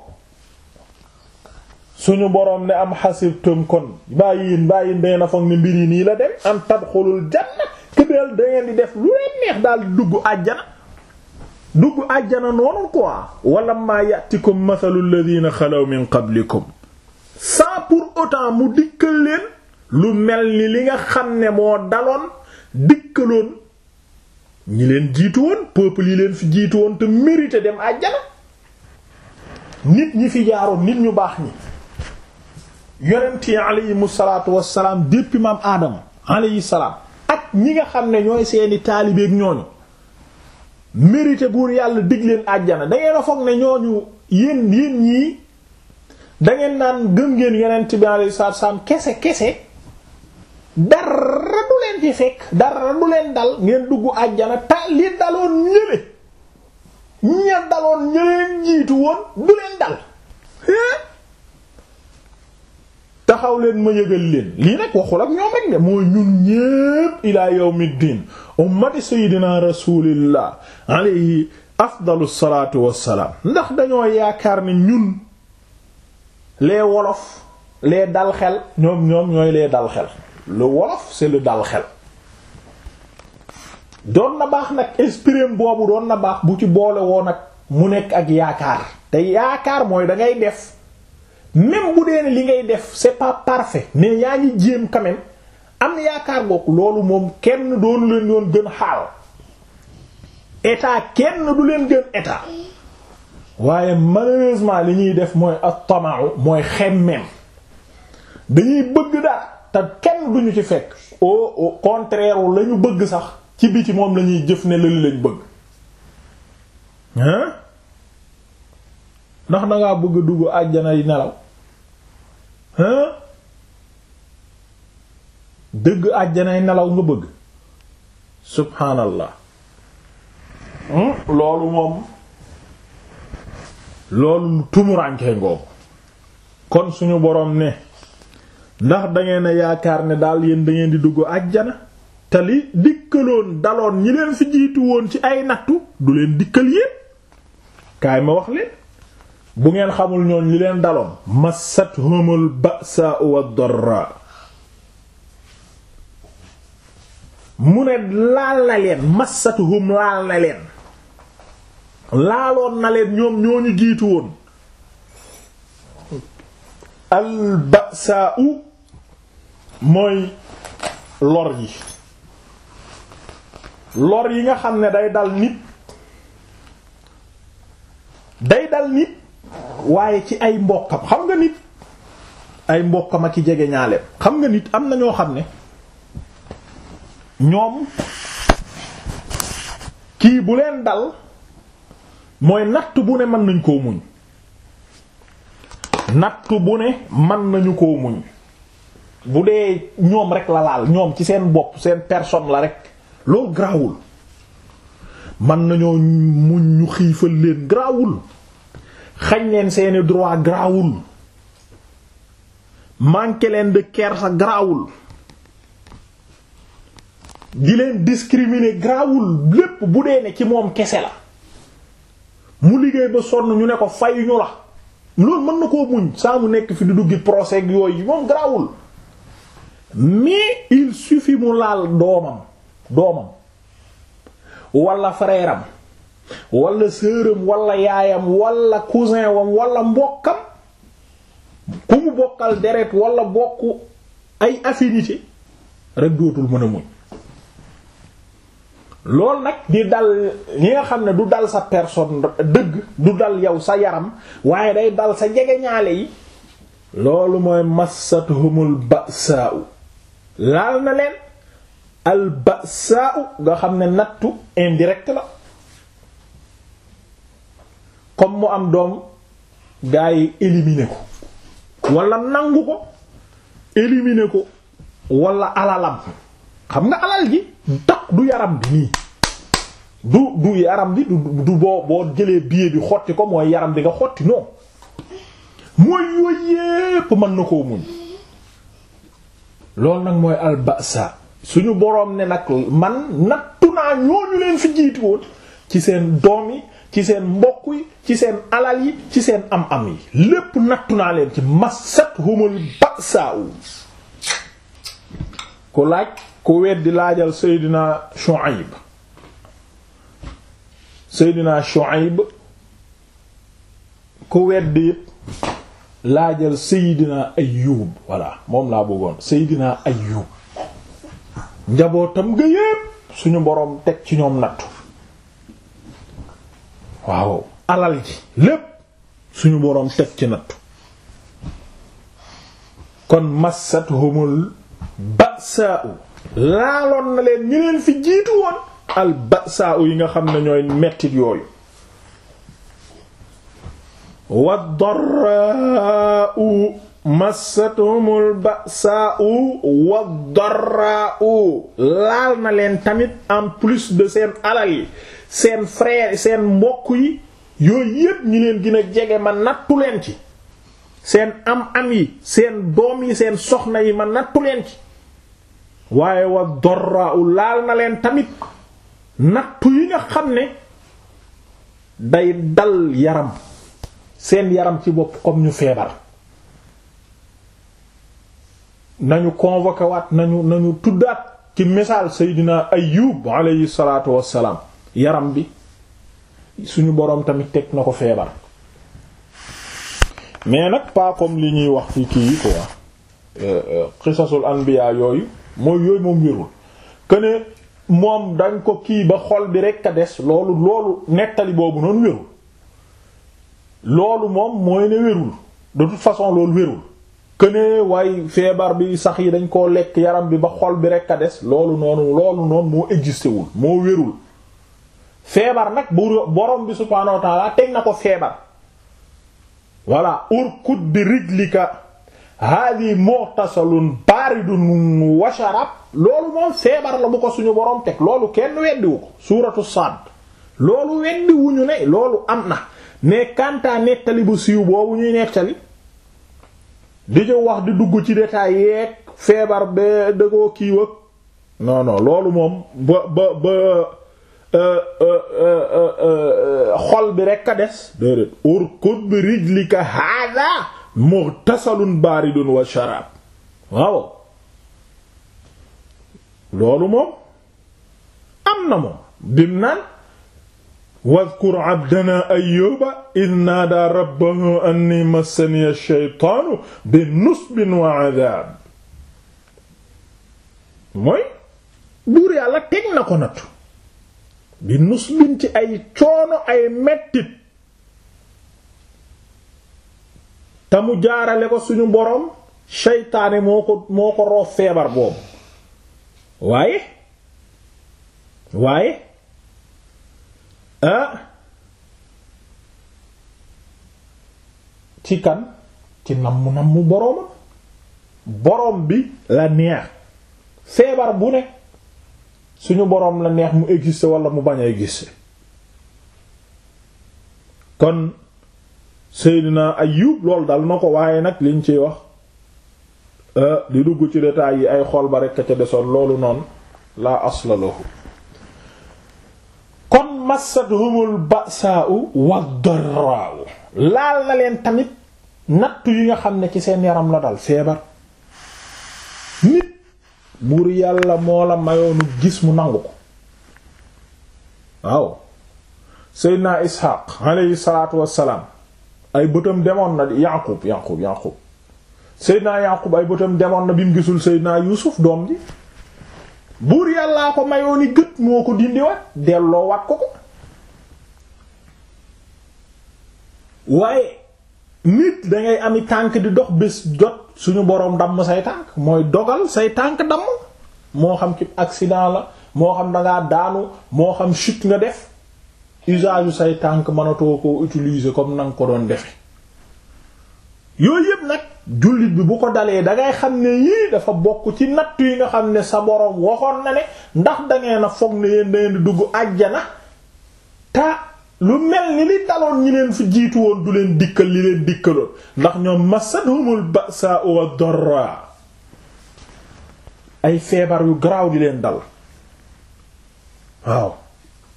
suñu boroom ne am xasibtum kon bàyyi yéen bàyyi yéen dangeen a foog ne mbir yi nii la dem an tadxulul janna këdeel dangeen di def lu leen neex daal di dugg àjjana dugg àjjana noonu quoi wala maa yatikum mathalul ladina xalaw min qablikum sans pour autant mu dikkal leen lu mel ni li nga xam ne moo daloon dikkaloon ñi leen jiitu woon peuple yi leen fi jiitu woon te mérité dem àjjana nit ñi fi jaaroon nit ñu baax ñi yonent yi aleyhimu salaatu wassalaam depuis maam aadama aleyhi salaam ak ñi nga xam ne ñooy seeni taalibeek ñooñu mérité buur yàlla dig leen àjjana dangeen a foog ne ñooñu yéen yéen ñii dangeen naan gëm ngeen yonent bi aleyhi salaatu wassalaam kese kese dara du leen fi fekk dara du leen dal ngeen dugg àjjana ta li daloon ñële ña daloon ñëleen jiitu woon du leen dal taxaw leen ma yëgal leen lii nag waxul ak ñoom rek ne mooy ñun ñépp ilaa yawmiddin ummati sayyidina rasulillah alayhi afdalu salaatu wassalaam ndax dañoo yaakaar ne ñun les wolof les dal xel ñoom ñoom ñooy les dal xel le wolof c'est le dal xel doon na baax nag esprit boobu doon na baax bu ci boole woon nag mu nekk ak yaakaar te yaakaar mooy da ngay def même bu dee ne li ngay def c'est pas parfait mais yaa ngi jéem quand même am yaakaar goog loolu moom kenn doonu leen yoon gën xaal état kenn du leen gën état waaye malheureusement li ñuy def mooy at-tama'u mooy xemmem dañuy bëgg dara te kenn duñu ci fekk au au contraire la ñu bëgg sax ci biti moom la ñuy jëf ne lali lañ bëgg hein ndax dangaa bëgg dugg àjjana yi nelaw hein dëgg àjjanay nelaw nga bëgg subhaanallah loolu moom loolu tumuraanke ngoogu kon suñu boroom ne ndax dangeen a yaakaar ne daal yéen dangeen di dugg àjjana te li dikkaloon daloon ñi leen fi jiitu woon ci ay nattu du leen dikkal yéen kaay ma wax leen bu ngeen xamul ñoon li leen daloon massathumul ba'sa wad darra mu ne laal na leen massatuhum laal na leen laaloon na leen ñoom ñooñu jiitu woon al ba'sa mooy lor yi lor yi nga xam ne day dal nit day dal nit waaye ci ay mbokkam xam nga nit ay mbokkam ak i jege ñaaleem xam nga nit am na ñoo xam ne ñoom kii bu leen dal mooy natt bu ne mën nañ koo muñ natt bu ne mën nañu koo muñ bu dee ñoom rek la laal ñoom ci seen bopp seen personne la rek loolu garaawul mën nañoo muñ ñu xiifal leen garaawul xañ leen seeni droit garaawul manqué leen de kersa garaawul di leen discriminer garaawul lépp bu dee ne ci moom kese la mu liggéey ba sonn ñu ne ko fayuñu la loolu mën na koo muñ saa mu nekk fi di duggi procès ak yooyu moom garaawul mais il suffit mu laal doomam doomam wala frère am wala sœuram wala yaayam wala cousin wam wala mbokkam ku mu bokkal deret wala bokk ay affinité rek dootul mën a muñ loolu nag di dal ñi nga xam ne du dal sa personne dëgg du dal yow sa yaram waaye day dal sa jegeñaale yi loolu mooy massatuhumul ba'sa'u laal na leen al ba'sa'u nga xam ne nattu indirect la comme mu am doom gaa yi éliminer ko wala nangu ko éliminer ko wala alalam xam nga alal ji tax du yaram bi nii du du yaram bi du du boo boo jëlee billet bi xotti ko mooy yaram bi nga xotti non mooy yooyu yépp mën na koo muñ loolu nag mooy albasa suñu boroom ne nag man nattu naa ñooñu leen fi jiiti woon ci seen doom yi ci seen mbokk yi ci seen alal yi ci seen am-am yi lépp nattu naa leen ci masat humul basa u ku laaj ku weddi laajal Seydina Shuaib Seydina Shuaib ku weddi it laajal Seydina Ayyub voilà moom laa bëggoon Seydina Ayyub njabootam nga yépp suñu boroom teg ci ñoom nattu waaw alal ji lépp suñu boroom teg ci nattu kon massathumul ba'sa'u laaloon na leen ñi leen fi jiitu woon al ba'sa'u yi nga xam ne ñooy mettit yooyu wa darra'u massathumul ba'sa'u wa darra'u laal na leen tamit en plus de seen alal yi seen frère seen mbokk yi yooyu yépp ñi leen gën a jege ma nattu leen ci seen am am yi seen doom yi seen soxna yi ma nattu leen ci waaye wa darra'u laal na leen tamit nattu yi nga xam ne day dal yaram seen yaram ci bopp comme ñu feebar nañu convoqué waat nañu nañu tuddaat ci misaal Seydina Ayyub alayhi salaatu wassalaam yaram bi suñu boroom tamit teg na ko feebar mais nag pas comme li ñuy wax ci kii yi quoi qisasul anbiya yooyu mooy yooyu moom wérul que ne moom dañ ko kii ba xol bi rekk a des loolu loolu nettali boobu noonu wérul loolu moom mooy ne wérul de toute façon loolu wérul que ne waaye feebar bi sax yi dañ koo lekk yaram bi ba xol bi rekk a des loolu noonu loolu noonu moo existé wul moo wérul feebar nag bu borom bi subhaanahu wa ta'ala teg na ko feebar voilà urkud bi rijlika hadi mughtasalun baridun wa sharab loolu moom feebar la bu ko suñu borom teg loolu kenn weddiwu ko suuratu Saad loolu weddiwuñu ne loolu am na mais kantaa nettali bu siiw boobu ñuy nettali di jo wax di dugg ci détail yeeg feebar ba dëggoo kiiwag non non loolu moom ba ba ba xol bi rekk a des déedéet urkud bi rijlika hada mughtasalun baridun wa sharab waaw loolu moom am na moom bim naan wadkur abdana ayyuba id naada rabbahu anni massani ash-shaytaanu bi nusbin wa adab mooy buur yàlla teg na ko nattu bi nuslin ci ay coono ay mettit te mu jaarale ko suñu boroom seytaane moo ko moo ko roof feebar boobu waaye waaye ah ci kan ci nammu nammu boroomam boroom bi la neex feebar bu ne suñu boroom la neex mu exister wala mu bañ a exister kon Seydina Ayyub loolu dal na ko waaye nag liñ ciy wax di dugg ci détails yi ay xol ba rekk ca desoon loolu noonu laa asla lahu kon massathumul ba'sa'u wad-darra'u laal na leen tamit nattu yi nga xam ne ci seen yaram la dal feebar nit buur yàlla moo la mayoonu gis mu nangu ko waaw seydina isxaaq alayhi salaatu wassalaam ay bëtam demoon na di yaqub yaqub yaqub seydina yaqub ay bëtam demoon na bi mu gisul seydina yuusuf doom ji buur yàllaa ko mayooni gët moo ko dindiwaat delloo wat ko ko waaye nit dangay ami tànk di dox bés jot suñu boroom damm say tànk mooy dogal say tànk damm moo xam ci accident la moo xam dangaa daanu moo xam chute nga def usage say tànk mënatoo ko utiliser comme na nga ko doon defe yooyu yëpp nag jullit bi bu ko dalee dangay xam ne yii dafa bokk ci nattu yi nga xam ne sa boroom waxoon na ne ndax dangeen a foog ne yéen dangeen di dugg àjjana ta lu mel ni li daloon ñi leen fi jiitu woon du leen dikkal li leen dikkaloon ndax ñoom masadhumul ba'sa wa darra ay feebar yu garaaw di leen dal waaw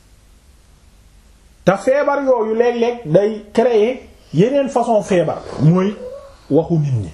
te feebar yooyu léeg-léeg day créer yeneen façon feebar mooy waxu nit ñi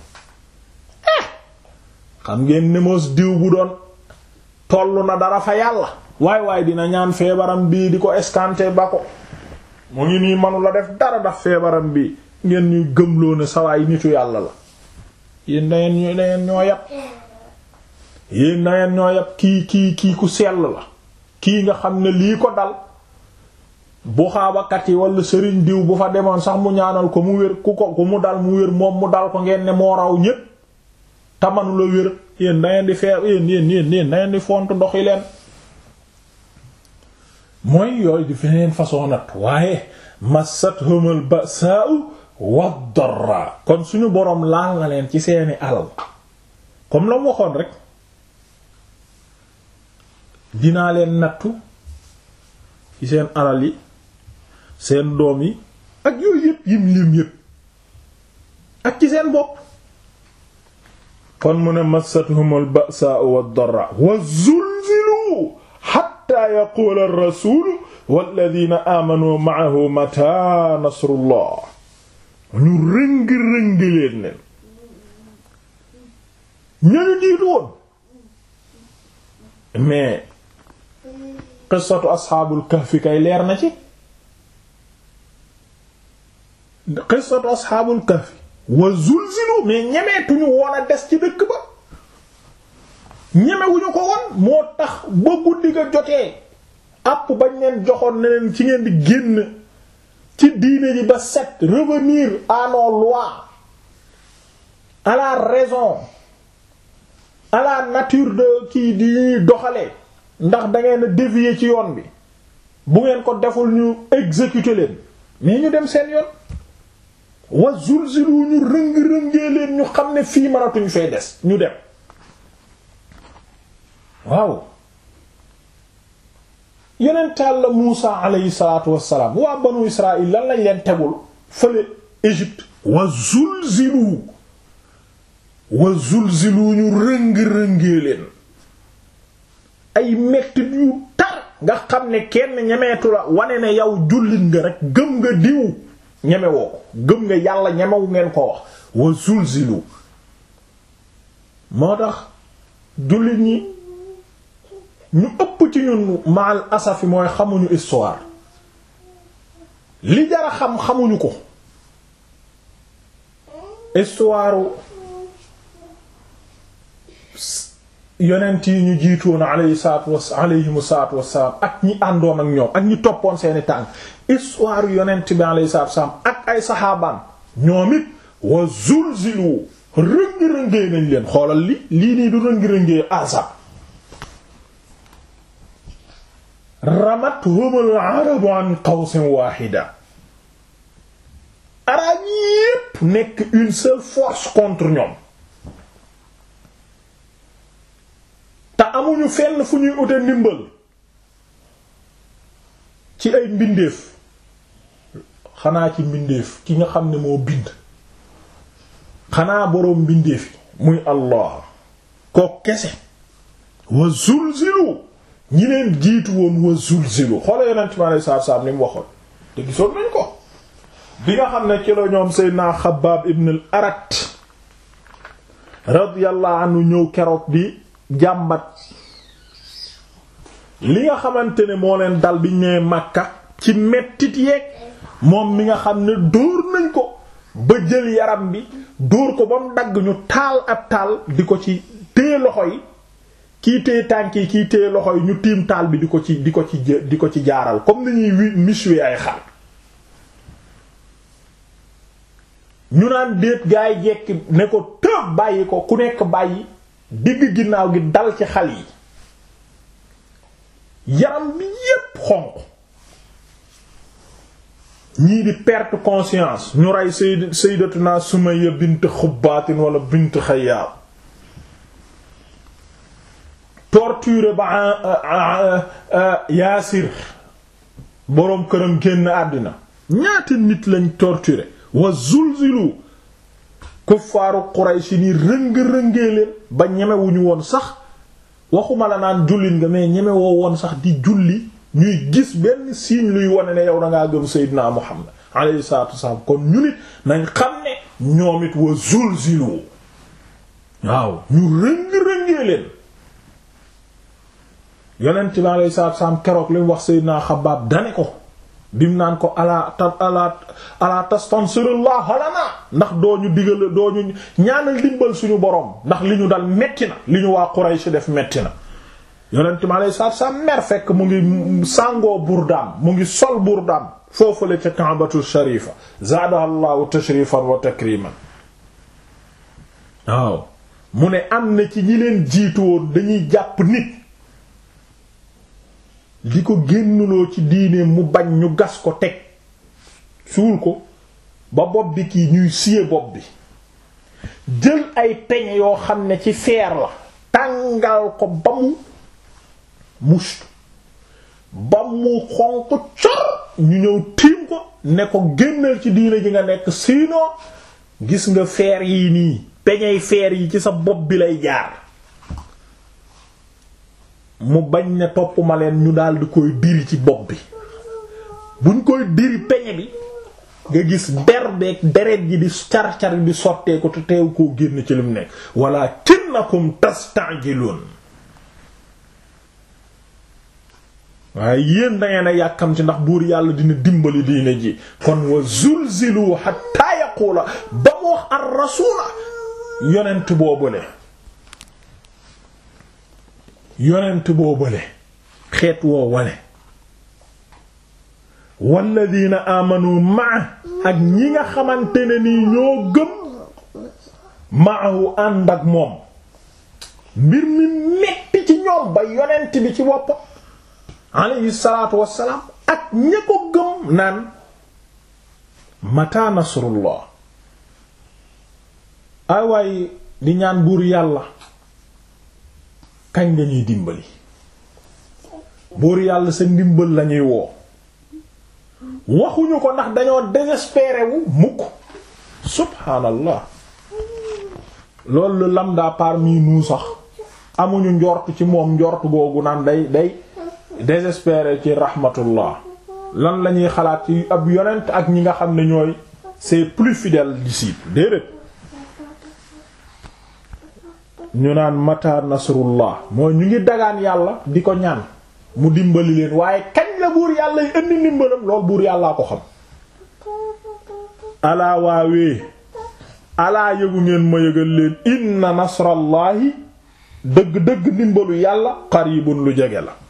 xam ngeen ne mos diw bu doon tollu na dara fa yàlla waay waay dina ñaan feebaram bii di ko escanter ba ko mu ngi nii manu la def dara ndax feebaram bi ngeen ñuy gëmloo ne sawaay nitu yàlla la yéen dangeen ñoo dangeen ñoo yàpp yéen dangeen ñoo yàpp kii kii kii ku sell la kii nga xam ne lii ko dal bu xaabakat yi wala sëriñ diw bu fa demoon sax mu ñaanal ko mu wér ku ko ku mu dal mu wér moom mu dal ko ngeen ne moo raw ñépp tamanu la wér yéen dangeen di feer yéen yéen yéen yéen dangeen di font ndox yi leen mooy yooyu di feneen façon nat waaye massathumul ba'sa'u wad-darra kon suñu boroom laal na leen ci seeni alal comme la mu waxoon rek dinaa leen nattu ci seen alal yi seen doom yi ak yooyu yépp yim lim yépp ak ci seen bopp kon mu ne massathumul ba'sa'u wad-darra wa zulzilu hatta yaqula ar-rasulu walladhina amanu ma'ahu mata nasrullah ñu rëngi-rëngi leen leen ñañu jiitu woon mais qissatu asxaabul kahfi kay leer na ci qissatu asxaabul kahfi wa zulzilu mais ñemeetuñu woon a des ci dëkk ba ñemewuñu ko woon moo tax ba guddi ga jotee àpp bañ leen joxoon ne leen ci ngeen di génn ci diine ji ba set revenir à nos lois à la raison à la nature de kii di ñuy doxalee ndax da ngeen a dévier ci yoon bi bu ngeen ko deful ñu exécuter leen mais ñu dem seen yoon wa zulzilu ñu rëng-rëngee leen ñu xam ne fii mënatuñ fay des ñu dem waaw yeneen Yàlla Muusa alayhi salaatu wassalaam waa banu Israël lan lañ leen tegul fële Égypte wa zulzilu wa zulzilu ñu rëng-rëngee leen ay mettit yu tar nga xam ne kenn ñemeetu la wane ne yow jullit nga rek gëm nga diw ñemewoo ko gëm nga yàlla ñemewu ngeen ko wax wa zulzilu moo tax jullit ñi ñu ëpp ci ñun maal asafi mooy xamuñu histoire li jara xam xamuñu ko histoire yonent yi ñu jiitoon alayhi salaatu wa alayhimu salaatu wassalaam ak ñi àndoon ak ñoom ak ñi toppoon seeni tànk histoire yonent bi alayhi salaatu wassalaam ak ay saxaabaan ñoom it wa zulzilu rëngi-rëngee nañ leen xoolal li lii nii du rëngi-rëngee azab ramathum al arabu an qawsin wahida arab yépp nekk une seule force contre ñoom te amuñu fenn fu ñuy ute ndimbal ci ay mbindeef xanaa ci mbindeef ki nga xam ne moo bind xanaa boroom mbindeef yi muy allah ko kese wa zulzilu ñi leen jiitu woon wa zulzilu xoola yonent mi alayhi salaatu salaam ni mu waxoon te gisoon nañ ko bi nga xam ne ci la ñoom Seydina Xabbaab ibn al Arat radiyallahu anhu ñëw keroog di jàmbat li nga xamante ne moo leen dal bi ñëwee Makka ci mettit yeeg moom mi nga xam ne dóor nañ ko ba jël yaram bi dóor ko ba mu dagg ñu taal ab taal di ko ci téye loxo yi kii téye tànk yi kii téye loxo yi ñu tiim taal bi di ko ci di ko ci di ko ci jaaral comme ni ñuy miswe ay xal ñu naan déet gaa yi jekki ne ko tëb bàyyi ko ku nekk bàyyi digg ginnaaw gi dal ci xal yi yaram bi yépp xonq ñii di perte conscience ñu rey sayd sayyidatuna Sumayya bint Xubbaatin wala bint Xayyaab torturé ba Yaasir boroom këram génn àddina ñaata nit lañ torturé wa zulzilu kuffaaru Quraysh ni rëng-rëngee leen ba ñemewuñu woon sax waxuma la naan jullit nga mais ñemewoo woon sax di julli ñuy gis benn signe luy wane ne yow dangaa gëm Seydina Muhammad alayhi salaatu wasalaam kon ñu nit nañ xam ne ñoom it wa zulzilu waaw ñu rëng-rëngee leen yonent bi alayhi salaatu wasalaam keroog li mu wax Seydina Xabbaab dane ko bim naan ko ala ta ala ala tastansirullah lana ndax doo ñu digal doo ñu ñaanal dimbal suñu borom ndax li ñu dal metti na li ñu waa Quraysh def metti na yonent mi alayhi salaatu salaam mer fekk mu ngi sàngoo burdaam mu ngi sol burdaam foofule ca Kaabatu sharifa zaadaha Allahu tashrifan wa takriman waaw mu ne am na ci ñi leen jiitu woon dañuy jàpp nit di ko génnuloo ci diine mu bañ ñu gas ko teg suul ko ba bopp bi kii ñuy siye bopp bi jël ay peñe yoo xam ne ci feer la tàngal ko ba mu mustu ba mu xonq cor ñu ñëw tiim ko ne ko génnal ci diine ji nga nekk sinon gis nga feer yi nii peñey feer yi ci sa bopp bi lay jaar mu bañ ne topp ma leen ñu daal di koy diri ci bopp bi buñ koy diri peñe bi nga gis der beeg deret ji di car-car di sottee ko te teew koo génn ci lim nekk wala kinnakum tasta'jilun waaye yéen dangeen a yàkkam ci ndax buur yàlla dina dimbali diine ji kon wa zulzilu hatta yaqula ba mu wax ar rasula yonent boobule yonent boobale xeet woo wale walladina amanu maa ak ñi nga xamante ne nii ñoo gëm maahu ànd ak moom mbir mi metti ci ñoom ba yonent bi ci boppam alayhi salaatu wassalaam ak ña ko gëm naan mata nasrullah ay waay di ñaan buur yàlla kañ nga ñuy dimbali buur yàlla sa ndimbal lañuy woo waxuñu ko ndax dañoo désespéré wu mukk subhaanallah loolu lambda parmi nous sax amuñu njort ci moom njort googu naan day day désespéré ci rahmatullah lan lañuy xalaat ci ab yonent ak ñi nga xam ne ñooy ses plus fidèles disciples déedéet ñu naan mata nasrullah mooy ñu ngi dagaan yàlla di ko ñaan mu dimbali leen waaye kañ la buur yàlla yi indi ndimbalam lool buur yàllaa ko xam alaa waawee alaa yëgu ngeen ma yëgal leen inna nasrallahi dëgg-dëgg ndimbalu yàlla qaribun lu jege la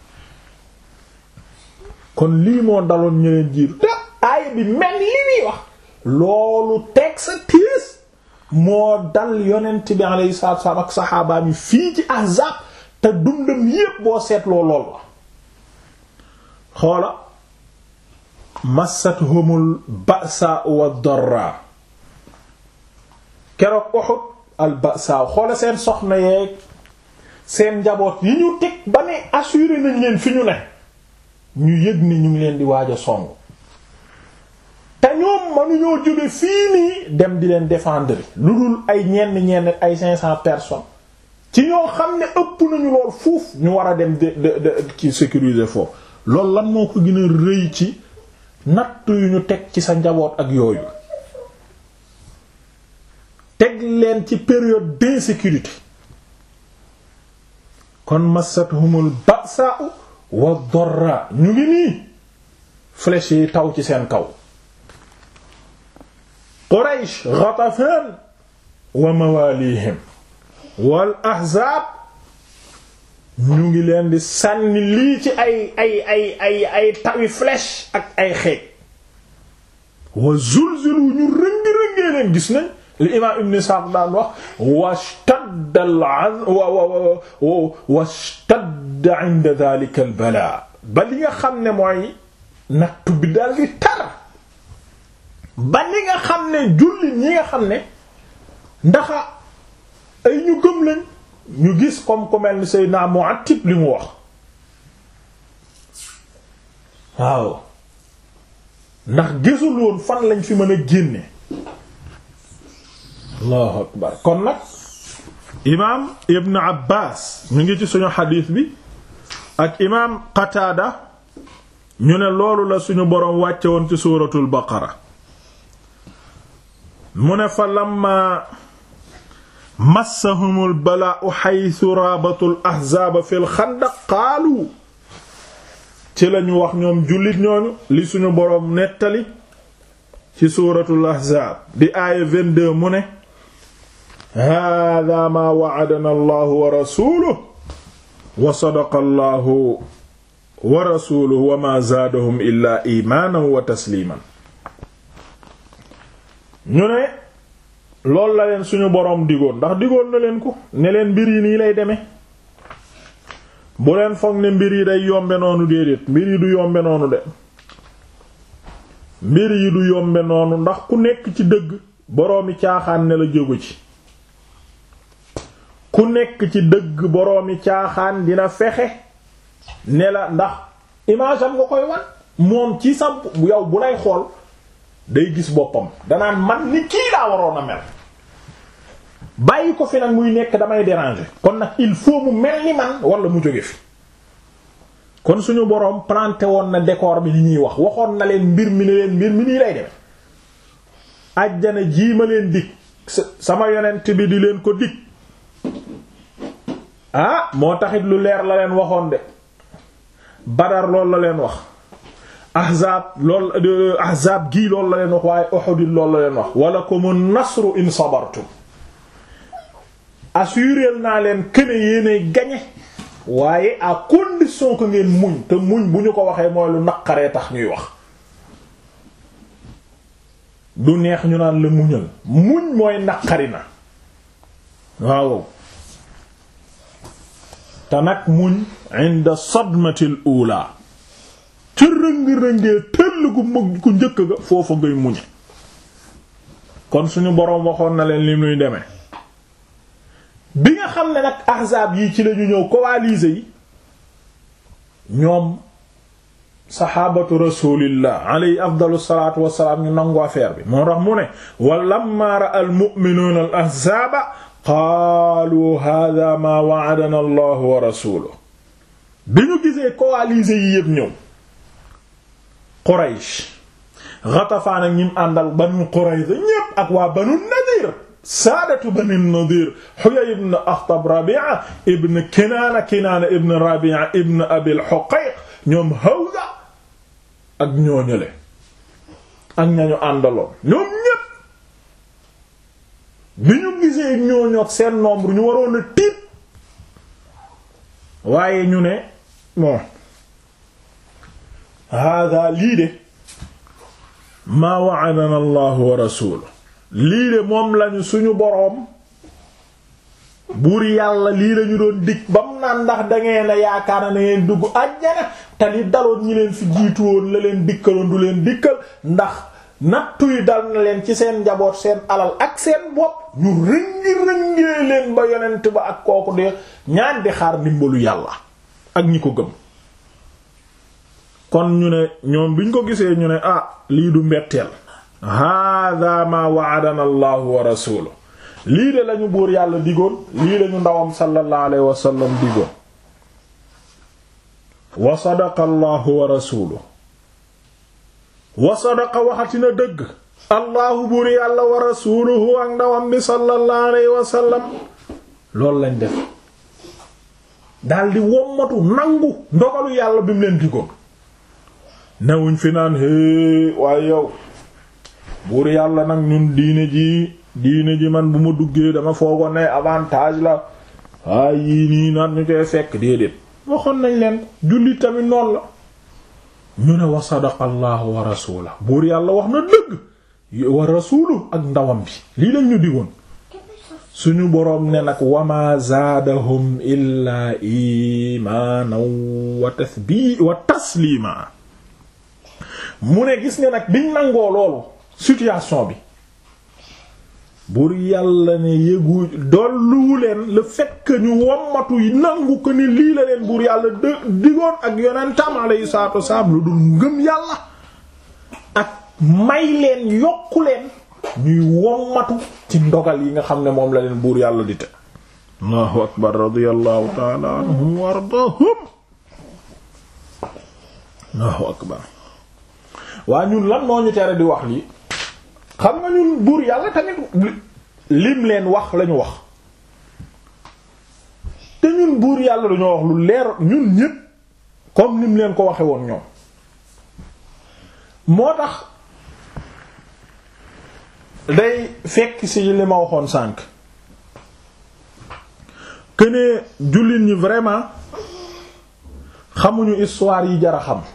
kon lii moo daloon ñeneen jiitu te aaya bi mel li muy wax loolu teg sa tiis moo dal yonent bi alayhi salaatu wa salaam ak saxaabaam yi fii ci ahzaab te dundam yépp boo seetloo lool la xoola massathumul ba'sa wa darra keroog Uhud al ba'sa xoola seen soxna yeeg seen njaboot yi ñu teg ba ne assuré nañ leen fi ñu ne ñu yëg ni ñu ngi leen di waaj a song te ñoom mënuñoo jóge fii nii dem di leen défendre lu dul ay ñenn ñenn ay cinq cents personnes ci ñoo xam ne ëpp nañu lool fuuf ñu war a dem de de de ci sécuriser foofu loolu lan moo ko gën a rëy ci natt yu ñu teg ci sa njaboot ak yooyu teg leen ci période d'insécurité kon massathumul ba'sa'u wa darra ñu ngi nii flèche yi taw ci seen kaw Quraysh Ghatafan wa mawalihim wal ahzaab ñu ngi leen di sànni lii ci ay ay ay ay ay tawi flèche ak ay xeej wa zulzilu ñu rëngi-rëngee leen gis nañ li imaam ibn Sa'd daan wax washtadda al wa wa washtadda 'inda dhalika al balaa ba li nga xam ne mooy nattu bi daal di tar ba li nga xam ne jullit ñi nga xam ne ndax ay ñu gëm lañ ñu gis comme ku mel ni Seydina Mu'attib li mu wax waaw ndax gisul woon fan lañ fi mën a génne allahu akbar kon nag imaam Ibn Abbas ñu ngi ci suñu xadiis bi ak imaam Qataada ñu ne loolu la suñu boroom wàcce woon ci suuratul Baqara mu ne fa lamma massahumul balaa'u haythu raabatul ahzaaba fil xandaq qaalu ci lañu wax ñoom jullit ñooñu li suñu boroom nettali ci suuratul ahzaab di aaya 22 mu ne haadaa maa wa'adana allahu wa rasuuluhu wa sadaqa allahu wa rasuuluhu wa maa zaadahum illaa iimaanan wa tasliiman ñu ne loolu la leen suñu boroom digoon ndax digoon na leen ko ne leen mbir yi nii lay demee bu leen foog ne mbir yi day yombe noonu déedéet mbir yi du yombe noonu de mbir yi du yombe noonu ndax ku nekk ci dëgg boroomi caaxaan ne la jógu ci ku nekk ci dëgg boroomi caaxaan dina fexe ne la ndax image am nga koy wan moom ci sa yow bu lay xool day gis boppam danaan man ni kii laa waroon a mel bàyyi ko fi nag muy nekk damay déranger kon nag il faut mu mel ni man wala mu jóge fi kon suñu boroom planté woon na décor bi li ñuy wax waxoon na leen mbir mi ne leen mbir mi nii lay deme ajjana jii ma leen dig sama yonent bi di leen ko dig ah moo taxit lu leer la leen waxoon de Badar loolu la leen wax ahzaab lool ahzaab gii loolu la leen wax waaye Uhud loolu la leen wax wala kumu nasru in sabartum assureel naa leen këne yéenay gañe waaye à condition que ngeen muñ te muñ bu ñu ko waxee mooy lu naqaree tax ñuy wax du neex ñu naan la muñal muñ mooy naqari na waaw te nag muñ inda sadmatil ula ca rëng-rëngee tëll gu mag ku njëkk ga foofu ngay muñe kon suñu boroom waxoon na leen li muy demee bi nga xam ne nag ahzaab yi ci lañu ñëw coalisés yi ñoom saxaabatu rasulillah alayhi afdalu salaatu wassalaam ñu nangu affaire bi moo tax mu ne wa lamma ra'a al mu'minuuna al ahzaaba qaalu hada maa wa'adana allahu wa rasuluhu bi ñu gisee coalisés yi yépp ñëw Quraysh Ghatafaan ak ñim àndal banu Qurayza ñépp ak waa banu Nadir saadatu bani Nadir Huyay ibn Akhtab Rabi'a ibn Kinaana Kinaana ibn Rabi'a ibn Abil Huqayq ñoom Hawza ak ñooñule ak ñañu àndaloon ñoom ñépp bi ñu gisee ñooñu ak seen nombre ñu waroon a tiit waaye ñu ne bon hada lii de maa wa'adana allahu wa rasuluhu lii de moom lañu suñu boroom buur yàlla lii lañu doon dig ba mu naan ndax dangeen a yaakaar na ngeen dugg àjjana te li daloon ñi leen fi jiitu woon la leen dikkaloon du leen dikkal ndax nattu yi dal na leen ci seen njaboot seen alal ak seen bopp ñu rëngi rëngee leen ba yonent ba ak kooku de ñaan di xaar ndimbalu yàlla ak ñi ko gëm kon ñu ne ñoom biñ ko gisee ñu ne ah lii du mbetteel hada ma wa'adana allahu wa rasuluhu lii de lañu buur yàlla digoon lii lañu ndawam sallallahu alayhi wa sallam digoon wa sadaqa allahu wa rasuluhu wa sadaqa waxatina dëgg allahu buur yàlla wa rasuluhu ak ndawam bi sallallahu alayhi wa sallam loolu lañ def daldi wommatu nangu ndogalu yàlla bi mu leen digoon newuñ fi naan hé waaye yow buur yàlla nag ñun diine ji diine ji man bu ma duggee dama foogoon ne avantage la waaye yii nii naan ñu koy fekk déedéet waxoon nañ leen julli tamit noonu la ñu ne wa sadaqa allahu wa rasula buur yàlla wax na dëgg wa rasulu ak ndawam bi lii lañ ñu digoon suñu boroom ne nag wama zaadahum illaa imaanan wa tasbi wa taslima mu ne gis nga nag biñ nangoo loolu situation bi buur yàlla ne yëgu dolluwu leen le fait que ñu wommatu yi nangu ko ni lii la leen buur yàlla d digoon ak yonentam alayhi salaatu wasalaam lu dul ngëm yàlla ak may leen yokku leen ñuy wommatu ci ndogal yi nga xam ne moom la leen buur yàlla di te allahu akbar radiyallahu ta'ala anhum wa ardaahum allahu akbar waa ñun lan moo ñu tere di wax lii xam nga ñun buur yàlla tamit lim leen wax lañu wax te ñun buur yàlla dañoo wax lu leer ñun ñépp comme nim leen ko waxe woon ñoom moo tax day fekk ci li ma waxoon sànq que ne jullit ñi vraiment xamuñu histoire yi jar a xam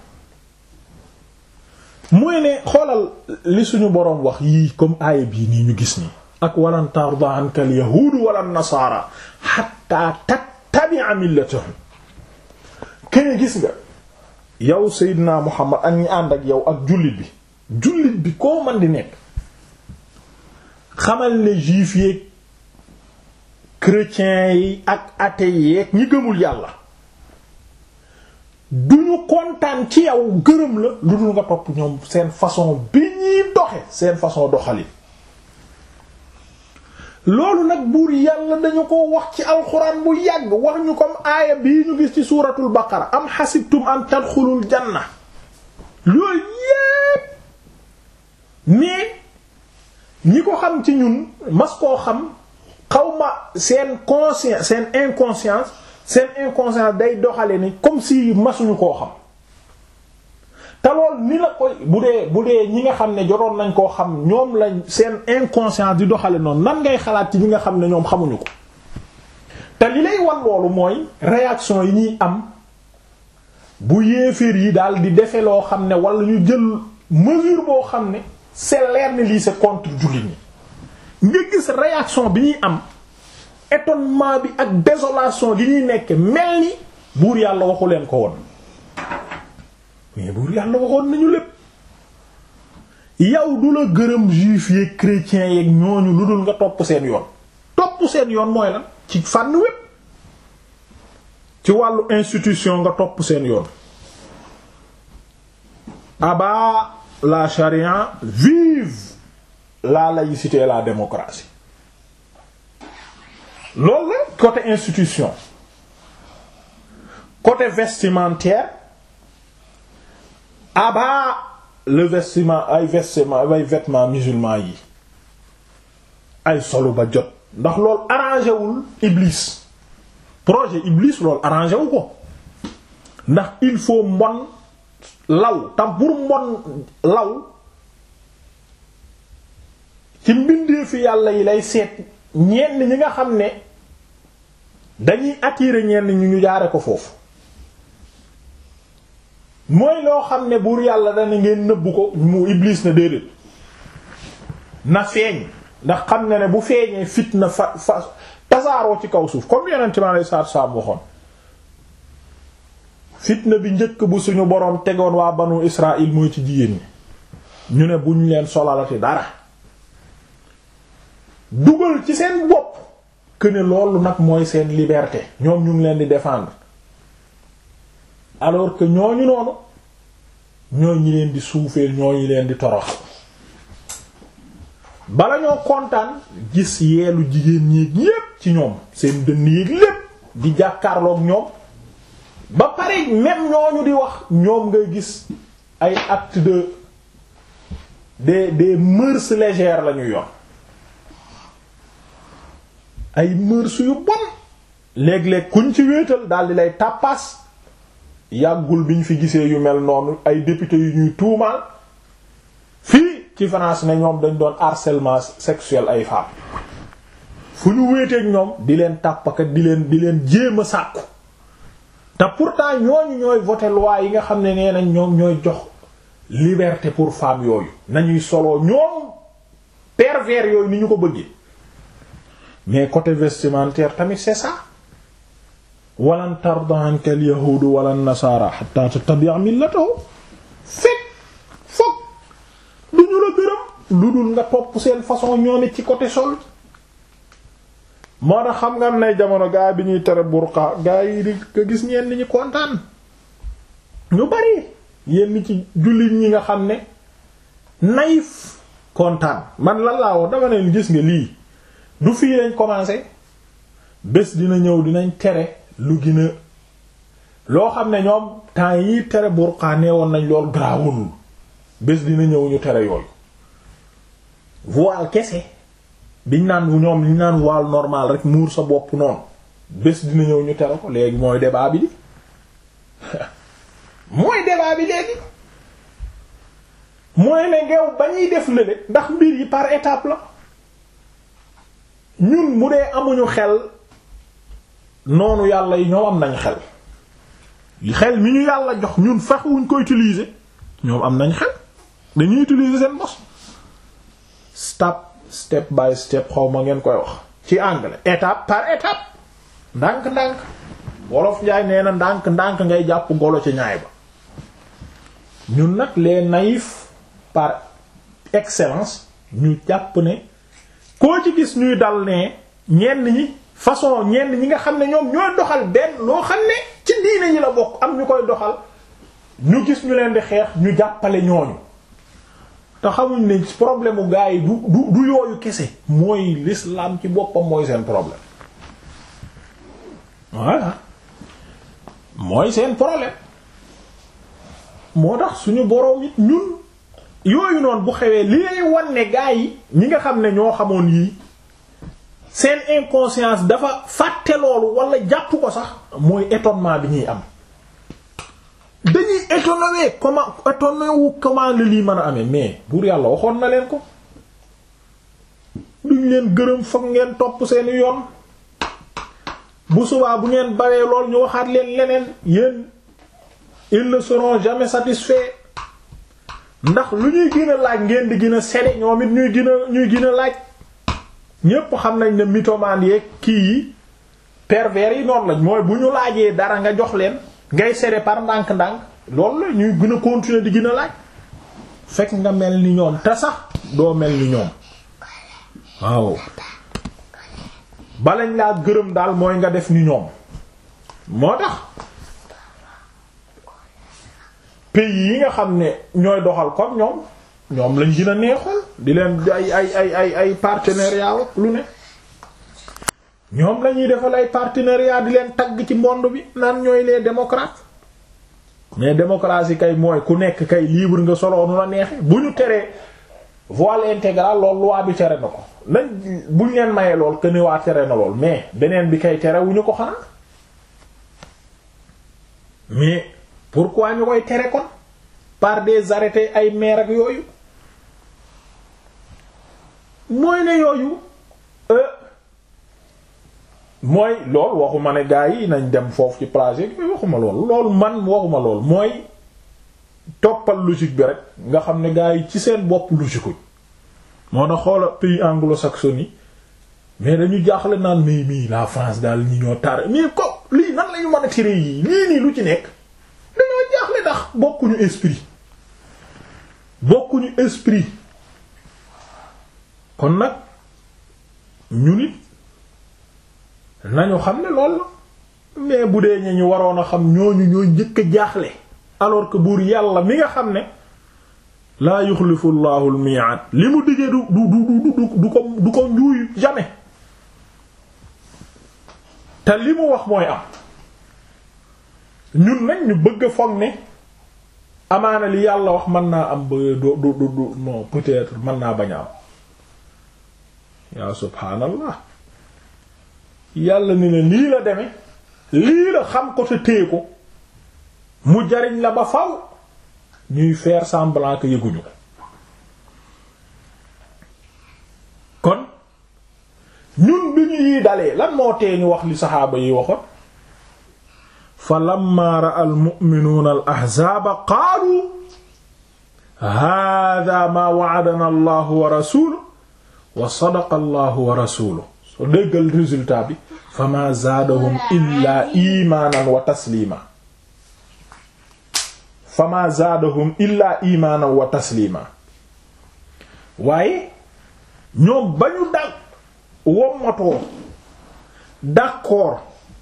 mooy ne xoolal li suñu boroom wax yii comme aaya bii nii ñu gis nii ak walan tarda anka al yahuudu wala nasaara hatta tattabi'a millatahum kene gis nga yow Seydina Muhammad ak ñi ànd ak yow ak jullit bi jullit bi koo man di nekk xamal ne juif yeeg chrétiens yi ak athées yeeg ñi gëmul yàlla duñu kontaan ci yow gërëm la lu dul nga topp ñoom seen façon bi ñuy doxe seen façon doxali loolu nag buur yàlla dañu ko wax ci alxuraan bu yàgg wax ñu comme aaya bii ñu gis ci suuratul baqara am xasibtum an tadxulul janna loolu yépp mais ñi ko xam ci ñun mas koo xam xawma seen conscience seen inconscience seen inconscience day doxale ni comme si masuñu koo xam te lool ni la koy bu dee bu dee ñi nga xam ne jotoon nañ koo xam ñoom lañ seen inconscience di doxale noonu nan ngay xalaat ci ñi nga xam ne ñoom xamuñu ko te li lay wan loolu mooy réaction yi ñuy am bu yéeféer yi daal di defe loo xam ne wala ñu jël mesure boo xam ne c'est leer ni lii c'est contre jullit ñi nga gis réaction bi ñuy am étonnement bi ak désolation gi ñuy nekk mel ni buur yàlla waxu leen ko woon mais buur yàlla waxoon nañu lépp yow du la gërëm juif yeeg chrétiens yeeg ñooñu lu dul nga topp seen yoon topp seen yoon mooy lan ci fànn wépp ci wàllu institution nga topp seen yoon aba la charia vive la laïcité et la démocratie loolu la côté institution côté vestimentaire aba le vestiment ay vestiment ay vêtements musulmans yi ay solo ba jot ndax loolu arrangé wul Iblis projet Iblis loolu arrangé wu ko ndax il faut mbon law tam pour mbon law ci mbindeefi yàlla yi lay seet ñenn ñi nga xam ne dañuy attirer ñenn ñu ñu jaare ko foofu mooy loo xam ne buur yàlla dana ngeen nëbbu ko mu iblis na déedéet na feeñ ndax xam ne ne bu feeñee fitna fa fa tasaaroo ci kaw suuf comme yonent mi alayhi salaatu salaam waxoon fitna bi njëkk bu suñu boroom tegoon waa banu Israël mooy ci jigéen ñi ñu ne buñ leen solalati dara dugal ci seen bopp que ne loolu nag mooy seen liberté ñoom ñu ngi leen di défendre alors que ñooñu noonu ñoo ñi leen di suufeel ñoo ñi leen di torox bala ñoo kontaan gis yeelu jigéen ñéeg yépp ci ñoom seen dënn yéeg lépp di jàkkaarloog ñoom ba pare même ñooñu di wax ñoom ngay gis ay acte de des des mœurs légères la ñu yoon ay mœurs yu bon léeg-léeg kuñ ci wéetal daal di lay tàppaas yàggul bi ñu fi gisee yu mel noonu ay député yu ñuy tuumaal fii ci France ne ñoom dañ doon harcèlement sexuel ay femmes fu ñu wéeteek ñoom di leen tàppakat di leen di leen jéem a sàkku te pourtant ñooñu ñooy voter loi yi nga xam ne nee nañ ñoom ñooy jox liberté pour femmes yooyu nañuy solo ñoom pervers yooyu ni ñu ko bëggee mais côté vestimentaire tamit c'est ça walan tarda anka al yahudu wala nasara hatta tattabi'a millatahum fekk fokk du ñu la gërëm lu dul nga topp seen façon ñoo ne ci côté sol moo tax xam nga am nay jamono gaa bi ñuy tere burqa gaa yi di nga gis ñenn ñi kontaan ñu bari yenn ci jullit ñi nga xam ne naïf kontaan man lan laa wax dama ne gis nga lii du fii lañ commencé bés dina ñëw dinañ tere lu gën a loo xam ne ñoom temps yi tere burqa nee woon nañ lool garaawul bés dina ñëw ñu tere yooyu voile kese biñ naan ñoom liñ naan voile normal rek muur sa bopp noonu bés dina ñëw ñu tere ko léegi mooy débat bi di mooy débat bi léegi mooy ne ngeew ba ñuy def lële ndax mbir yi par étape la ñun mu dee amuñu xel noonu yàlla yi ñoom am nañ xel xel mi ñu yàlla jox ñun fexewuñ ko utiliser ñoom am nañ xel dañuy utiliser seen bos step step by step xaw ma ngeen koy wax ci anglais étape par étape ndànk-ndànk wolof njaay nee na ndànk-ndànk ngay jàpp golo ci ñaay ba ñun nag les naïfs par excellence ñu jàpp ne koo ci gis ñuy dal ne ñenn ñi façon ñenn ñi nga xam ne ñoom ñooy doxal benn loo xam ne ci diine ñi la bokk am ñu koy doxal ñu gis ñu leen di xeex ñu jàppale ñooñu te xamuñ ne problème mu gars yi du du du yooyu kese mooy l'islam ci boppam mooy seen problème voilà mooy seen problème moo tax suñu boroom it ñun yooyu noonu bu xewee li lay wan ne gars yi ñi nga xam ne ñoo xamoon yii seen inconscience dafa fàtte loolu wala jàpp ko sax mooy étonnement bi ñuy am dañuy étonné comment étonné wu comment la lii mën a amee mais buur yàlla waxoon na leen ko duñ leen gërëm foog ngeen topp seeni yoon bu subaa bu ngeen baree lool ñu waxaat leen leneen yéen ils ne seront jamais satisfaits ndax lu ñuy gën a laaj ngeen di gën a sede ñoom it ñuy gën a ñuy gën a laaj ñépp xam nañ ne mythomane yeeg kii yi pervers yi noonu lañ mooy bu ñu laajee dara nga jox leen ngay sede par ndànk-ndànk loolu la ñuy gën a continuer di gën a laaj fekk nga mel ni ñoom te sax doo mel ni ñoom waaw balañ laa gërëm daal mooy nga def ni ñoom moo tax pays yi nga xam ne ñooy doxal comme ñoom ñoom lañ gën a neexal di leen ay ay ay ay ay partenariat lu ne ñoom la ñuy defal ay partenariat di leen tagg ci monde bi naan ñooy les démocrates mais démocratie kay mooy ku nekk kay libre nga solo nu la neexe bu ñu teree voile intégral lool loi bi tere na ko nañ buñ leen mayee lool que ne waa tere na lool mais beneen bi kay tere wu ñu ko xanaa mais pourquoi ñu koy tere kon par des arrêtés ay maire ak yooyu mooy ne yooyu mooy loolu waxuma ne gaa yi nañ dem foofu ci plage yi waxuma loolu loolu man waxuma loolu mooy toppal logique bi rek nga xam ne gaa yi ci seen bopp logique moo na xoola pays anglo-saxon yi mais dañu jaaxle naan mais mii la France daal ñi ñoo tar mais ko lii nan lañu mën a tiré yii lii nii lu ci nekk dañoo jaaxle ndax bokkuñu esprit bokkuñu esprit kon nag ñu nit nañu xam ne lool la mais bu dee ñi ñu waroon a xam ñooñu ñoo njëkk a jaaxle alors que buur yàlla mi nga xam ne laa yuxlifu llahu al mi'ad li mu diggee du du du du du ko du ko njuuy jamais te li mu wax mooy am ñun nag ñu bëgg a foog ne amaana li yàlla wax mën naa am ba du du du non peut-être mën naa bañ a am yaa subhaanallah yàlla ni ne lii la deme lii la xam ko te téye ko mu jariñ la ba faw ñuy faire semblant que yëguñu ko kon ñun bi ñu yi dalee lan moo tee ñu wax li saxaaba yi waxoon fa lamma ra'a almu'minuuna al ahzaaba qaalu haadaa maa wa'adana allahu wa rasuluhu wa sadaqa allahu wa rasuluhu soo déggal résultat bi fa maa zaadahum illaa imaanan wa taslima fa maa zaadahum illaa imaanan wa taslima waaye ñoom ba ñu dal wommatoo d'accord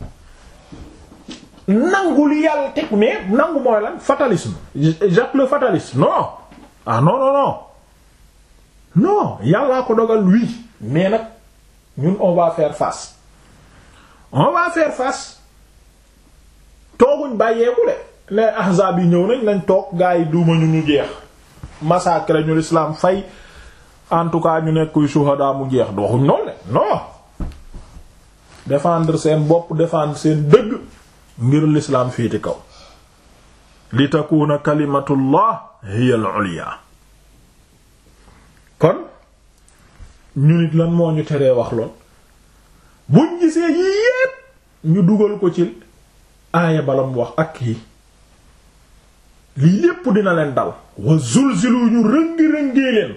nangu li yàlla teg mais nangu mooy lan fatalisme Jacques le fataliste non ah non non non non yàllaa ko dogal oui mais nag ñun on va faire face on va faire face tooguñ bàyyeeku de ne ahzaab yi ñëw nañ nañ toog gaa yi duuma ñu ñu jeex massacre ñu l'islam fay en tout cas ñu nekkuy shuhada mu jeex waxuñ noonu de non défendre seen bopp défendre seen dëgg ngir l'islam fiiti kaw li takuna kalimatullah hiya al-ulya kon ñu nit lan moo ñu teree wax lool buñ gisee yii yépp ñu dugal ko ci aaya balam wax ak yi lii lépp dina leen dal wa zulzilu ñu rëngi-rëngee leen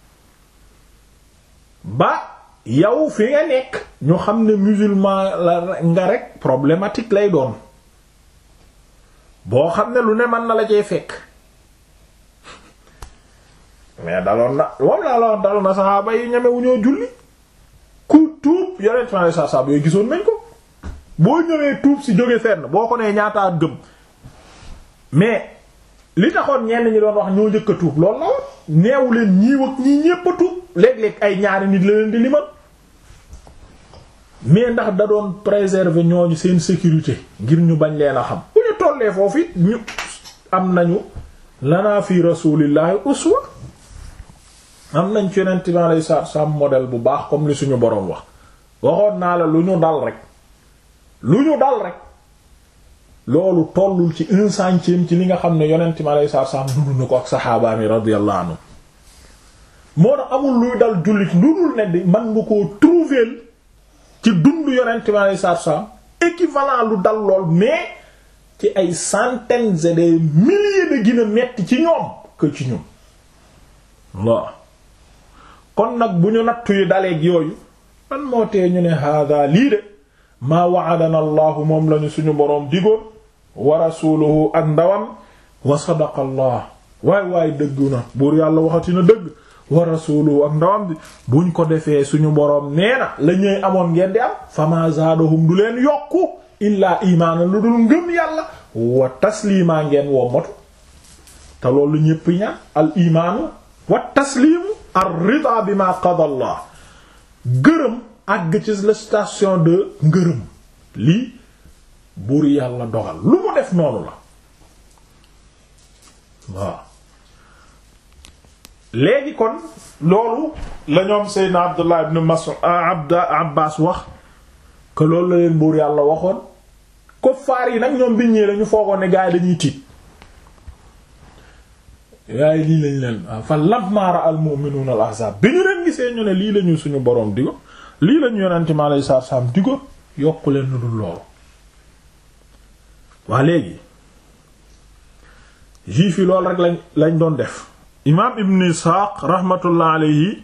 ba yow fi nga nekk ñu xam ne musulman la nga rek problématique lay doon boo xam ne lu ne mën na la cee fekk mais daloon na moom laa la wax daloon na saxaaba yi ñemewu ñoo julli ku tuub yonent ma sa sab yooyu gisoon nañ ko boo ñëwee tuub si jóge fenn boo ko nee ñaataat gëm mais li taxoon ñenn ñi doon wax ñoo njëkk a tuub loolu la woon neewu leen ñii wag ñii ñépp a tuub léeg-léeg ay ñaari nit la leen di limal mais ndax da doon préserver ñooñu seen sécurité ngir ñu bañ leen a xam bu ñu tollee foofu it ñu am nañu lanaa fi rasulillahi uswa am nañ ci yonent bi alayhi salaatu salaam modèle bu baax comme li suñu boroom wax waxoon naa la lu ñu dal rek lu ñu dal rek loolu tollul ci un centième ci li nga xam ne yonent bi alayhi salaatu salaam dund na ko ak saxaabaami radiyallahu anhu moo tax amul luy dal jullit lu dul ne di mën nga koo trouver ci dund yonent bi alayhi salaatu salaam équivalent lu dal lool mais ci ay centaines et des milliers de gën a metti ci ñoom que ci ñun waaw kon nag bu ñu nattu yi daleeg yooyu man moo tee ñu ne hada lii de maa wa'adana allahu moom lañu suñu boroom digoon wa rasuluhu ak ndawam wa sadaqa allah waay waay dëggu na buur yàlla waxati na dëgg wa rasuluhu ak ndawam bi buñ ko defee suñu boroom nee na la ñuy amoon ngeen di am fama zaadahum du leen yokku illaa imaana lu dul ngëm yàlla wa taslimaa ngeen woo motu te loolu ñépp ñaan al imaanu wa taslimu ar rida bima qada allah gërëm àgg ci la station de ngërëm lii buur yàlla dogal lu mu def noonu la waaw léegi kon loolu la ñoom seydna abdullah ibn mas'ud abd abbas wax que loolu la leen buur yàlla waxoon ko faar yi nag ñoom biñ ñëwee dañu foogoon ne gaa yi dañuy tiit waaye lii lañ leen fa lamma ra al mu'minuna al ahzab bi ñu leen gisee ñu ne lii lañu suñu boroom digo lii lañu yonente mi alayhi salaatu salaam digo yokku leen lu dul loolu waa léegi juif yi loolu rek lañ lañ doon def imaam ibn isxaaq raxmatullah alayhi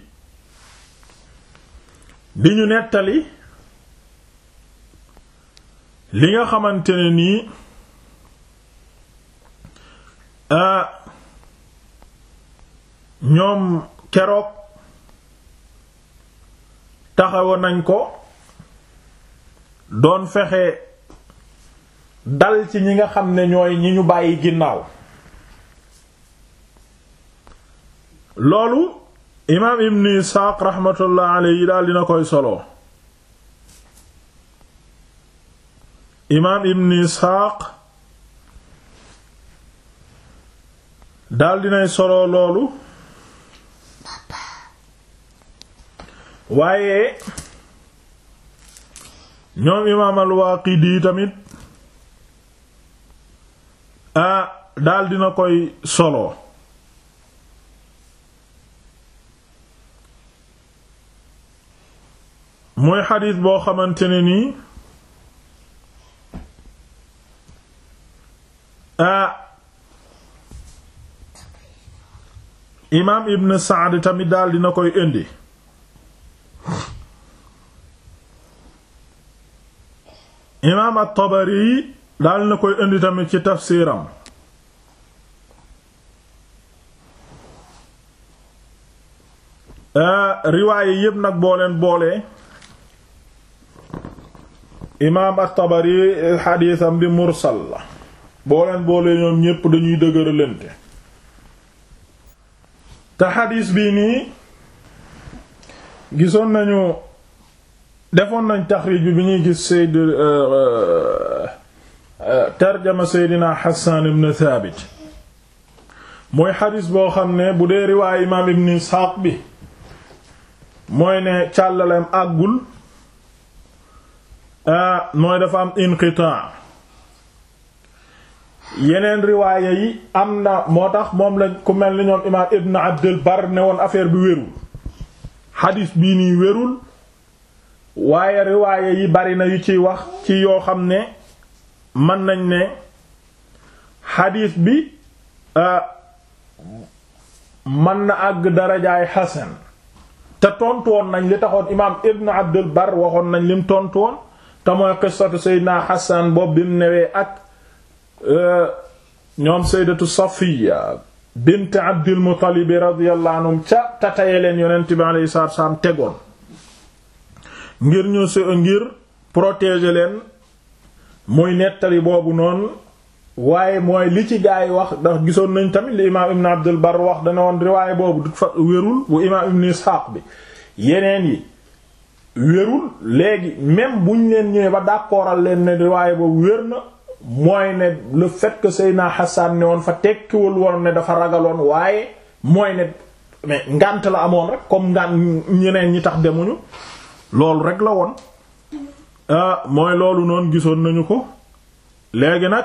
di ñu nettali li nga xamante ne nii ñoom keroog taxawoon nañ ko doon fexe dal ci ñi nga xam ne ñooy ñi ñu bàyyi ginnaaw loolu imaam ibn isxaaq raxmatullah alayhi daal dina koy solo imaam ibn isxaaq daal dinay solo loolu waaye ñoom imaam al-Waaqidi tamit a daal dina koy solo muy xadiis boo xamante ne nii a imaam Ibn Saad tamit daal dina koy indi imaam at-Tabari daal na koy indi tamit ci tafsiram riwaaye yépp nag boo leen boolee imaam at-Tabari xadiisam bi mursal la boo leen boolee ñoom ñépp dañuy dëgëralante te xadiis bii nii gisoon nañu defoon nañ taxriij bi ñuy gis sayd tarjama seydina Hassan ibn Thabit mooy xadis boo xam ne bu dee riwaay imaam ibn Isxaaq bi mooy ne càllaleem àggul mooy dafa am inqitaa yeneen riwaaya yi am na moo tax moom lañ ku mel ni ñoom imaam ibn Abdul Barr ne woon affaire bi wérul xadis bii nii wérul waaye riwaaye yi bari na yu ciy wax ci yoo xam ne mën nañ ne xadiis bi mën na àgg darajaay xasan te tontu woon nañ li taxoon imaam ibn abdul bar waxoon nañ lim tontu woon te mooy qissatu seydina xasan boobu bi mu newee ak ñoom saydatu safiya bint abdul muttalib radiyallahu anhum ca tataye leen yonent bi alayhi salaatu wa salaam tegoon ngir ñu s ngir protéger leen muy nettali boobu noonu waaye mooy li ci gaa yi wax ndax gisoon nañ tamit li imaam ibn abdul bar wax dana woon riwaaye boobu du fa wérul bu imaam ibn isxaaq bi yeneen yi wérul léegi même buñ leen ñëwee ba d'accordal leen ne riwaaye boobu wér na mooy ne le fait que Seydina Hassan ne woon fa tekkiwul woon ne dafa ragaloon waaye mooy ne mais ngànt la amoon rek comme ngànt ñeneen ñi tax demuñu loolu rek la woon ah mooy loolu noonu gisoon nañu ko léegi nag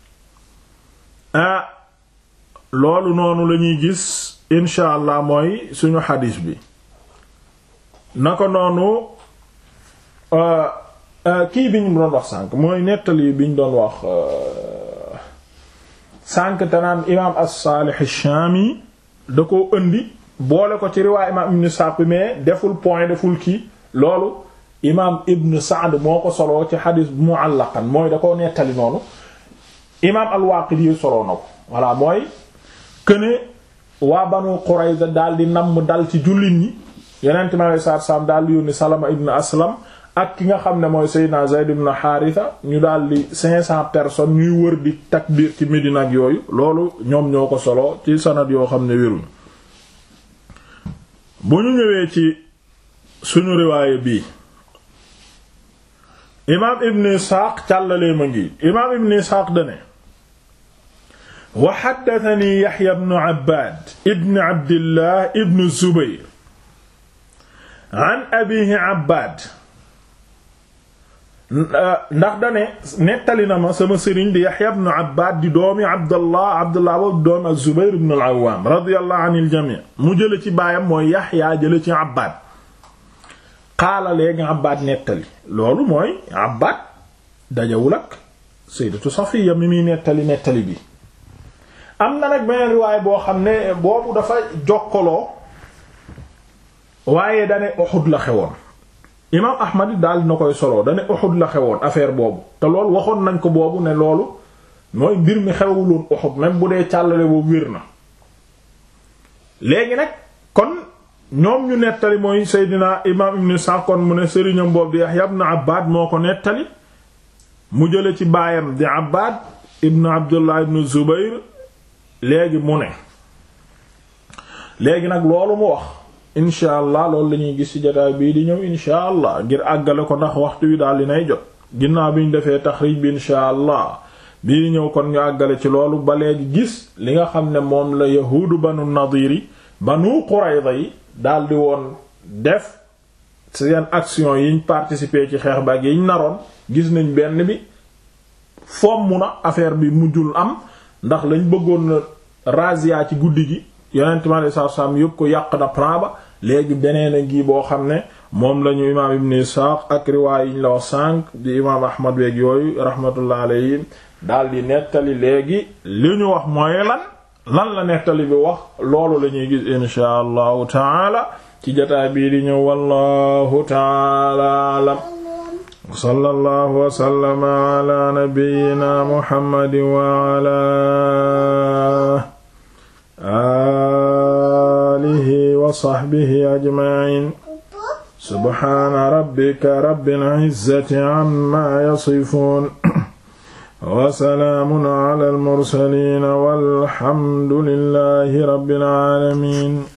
ah loolu noonu lañuy gis insha allah mooy suñu xadiis bi na ko noonu kii bi ñu doon wax sànq mooy nettali bi ñu doon wax sànq te naan imaam as-Salih ash-Shami da ko indi boole ko ci riwaay imaam Ibn Sa'd bi mais deful point deful kii loolu imaam Ibn Sa'd moo ko soloo ci xadis mu'allaqan mooy da ko nettali noonu imaam al-Waaqidi soloo na ko voilà mooy këne waa Banu Qurayza daal di namm dal ci jullit ñi Yonent mi alayhi salaatu salaam daal di yónni Salama ibn Aslam ak ki nga xam ne mooy Seydina Zayd ibn Haritha ñu daal di cinq cent personnes ñuy wër di takbiir ci Médina ak yooyu loolu ñoom ñoo ko solo ci sanad yoo xam ne wéruñ bu ñu ñëwee ci suñu riwaaye bii imaam ibn isxaaq càllalee ma ngi imaam ibn isxaaq dane wa xaddatani yaxya bnu abbaad ibn abdillah ibn zubayr an abihi abbaad ndax dane nettali na ma sama sëriñ di yaxya bnu abbaad di doomi abdallah abdullah boobu doomi az-zubayr ibn al-awwaam radiyallahu anil jamii mu jële ci baayam mooy yaxya jële ci abbaad xaala léegi Abbaad nettali loolu mooy Abbaad dajawul ak Sayyidatu Safiya mi muy nettali nettali bi am na nag beneen riwaay boo xam ne boobu dafa jokkaloo waaye dane Uhud la xewoon imaam Ahmad daal na koy solo dane Uhud la xewoon affaire boobu te loolu waxoon nañ ko boobu ne loolu mooy mbir mi xewuloon Uhud même bu dee càllale boobu wér na léegi nag kon ñoom ñu nettali mooy Seydina imaam Ibn Sa'd kon mu ne sëriñam boobu di Yahya ibn Abbad moo ko nettali mu jële ci baayam di Abbad ibn Abdullah ibn Zubayr léegi mu ne léegi nag loolu mu wax incha allah loolu lañuy gis ci jotaay bii di ñëw incha allah ngir àggale ko ndax waxtu wi daal di nay jot ginnaaw bi ñu defee taxrij bi incha allah bii di ñëw kon ñu àggale ci loolu ba léegi gis li nga xam ne moom la yahuudu banu nadiri banu qurayza yi daal di woon def seen action yiñ participer ci xeex ba ak yiñ naroon gis nañ benn bi fomm na affaire bi mujjul am ndax lañ bëggoon na razzia ci guddi gi yonent mi alei satu salaam yëpp ko yàq na plan ba léegi beneen a ngi boo xam ne moom lañu imaam ibn Isaaq ak riwaay yiñ la wax sànq di imaam Ahmad weeg yooyu rahmatullah alayhi daal di nettali léegi li ñu wax mooy lan lan la nettali bi wax loolu la ñuy gis inshaa allahu taala ci jotaay bii di ñëw wallahu taala alam wa sallallahu wa sallama ala nabiyyina muhammadin wa ala alihi wa sahbihi ajma'in subhana rabbika rabbil izzati amma yasifun wa salaamun ala al mursaliin walhamdulillahi rabbil aalamiin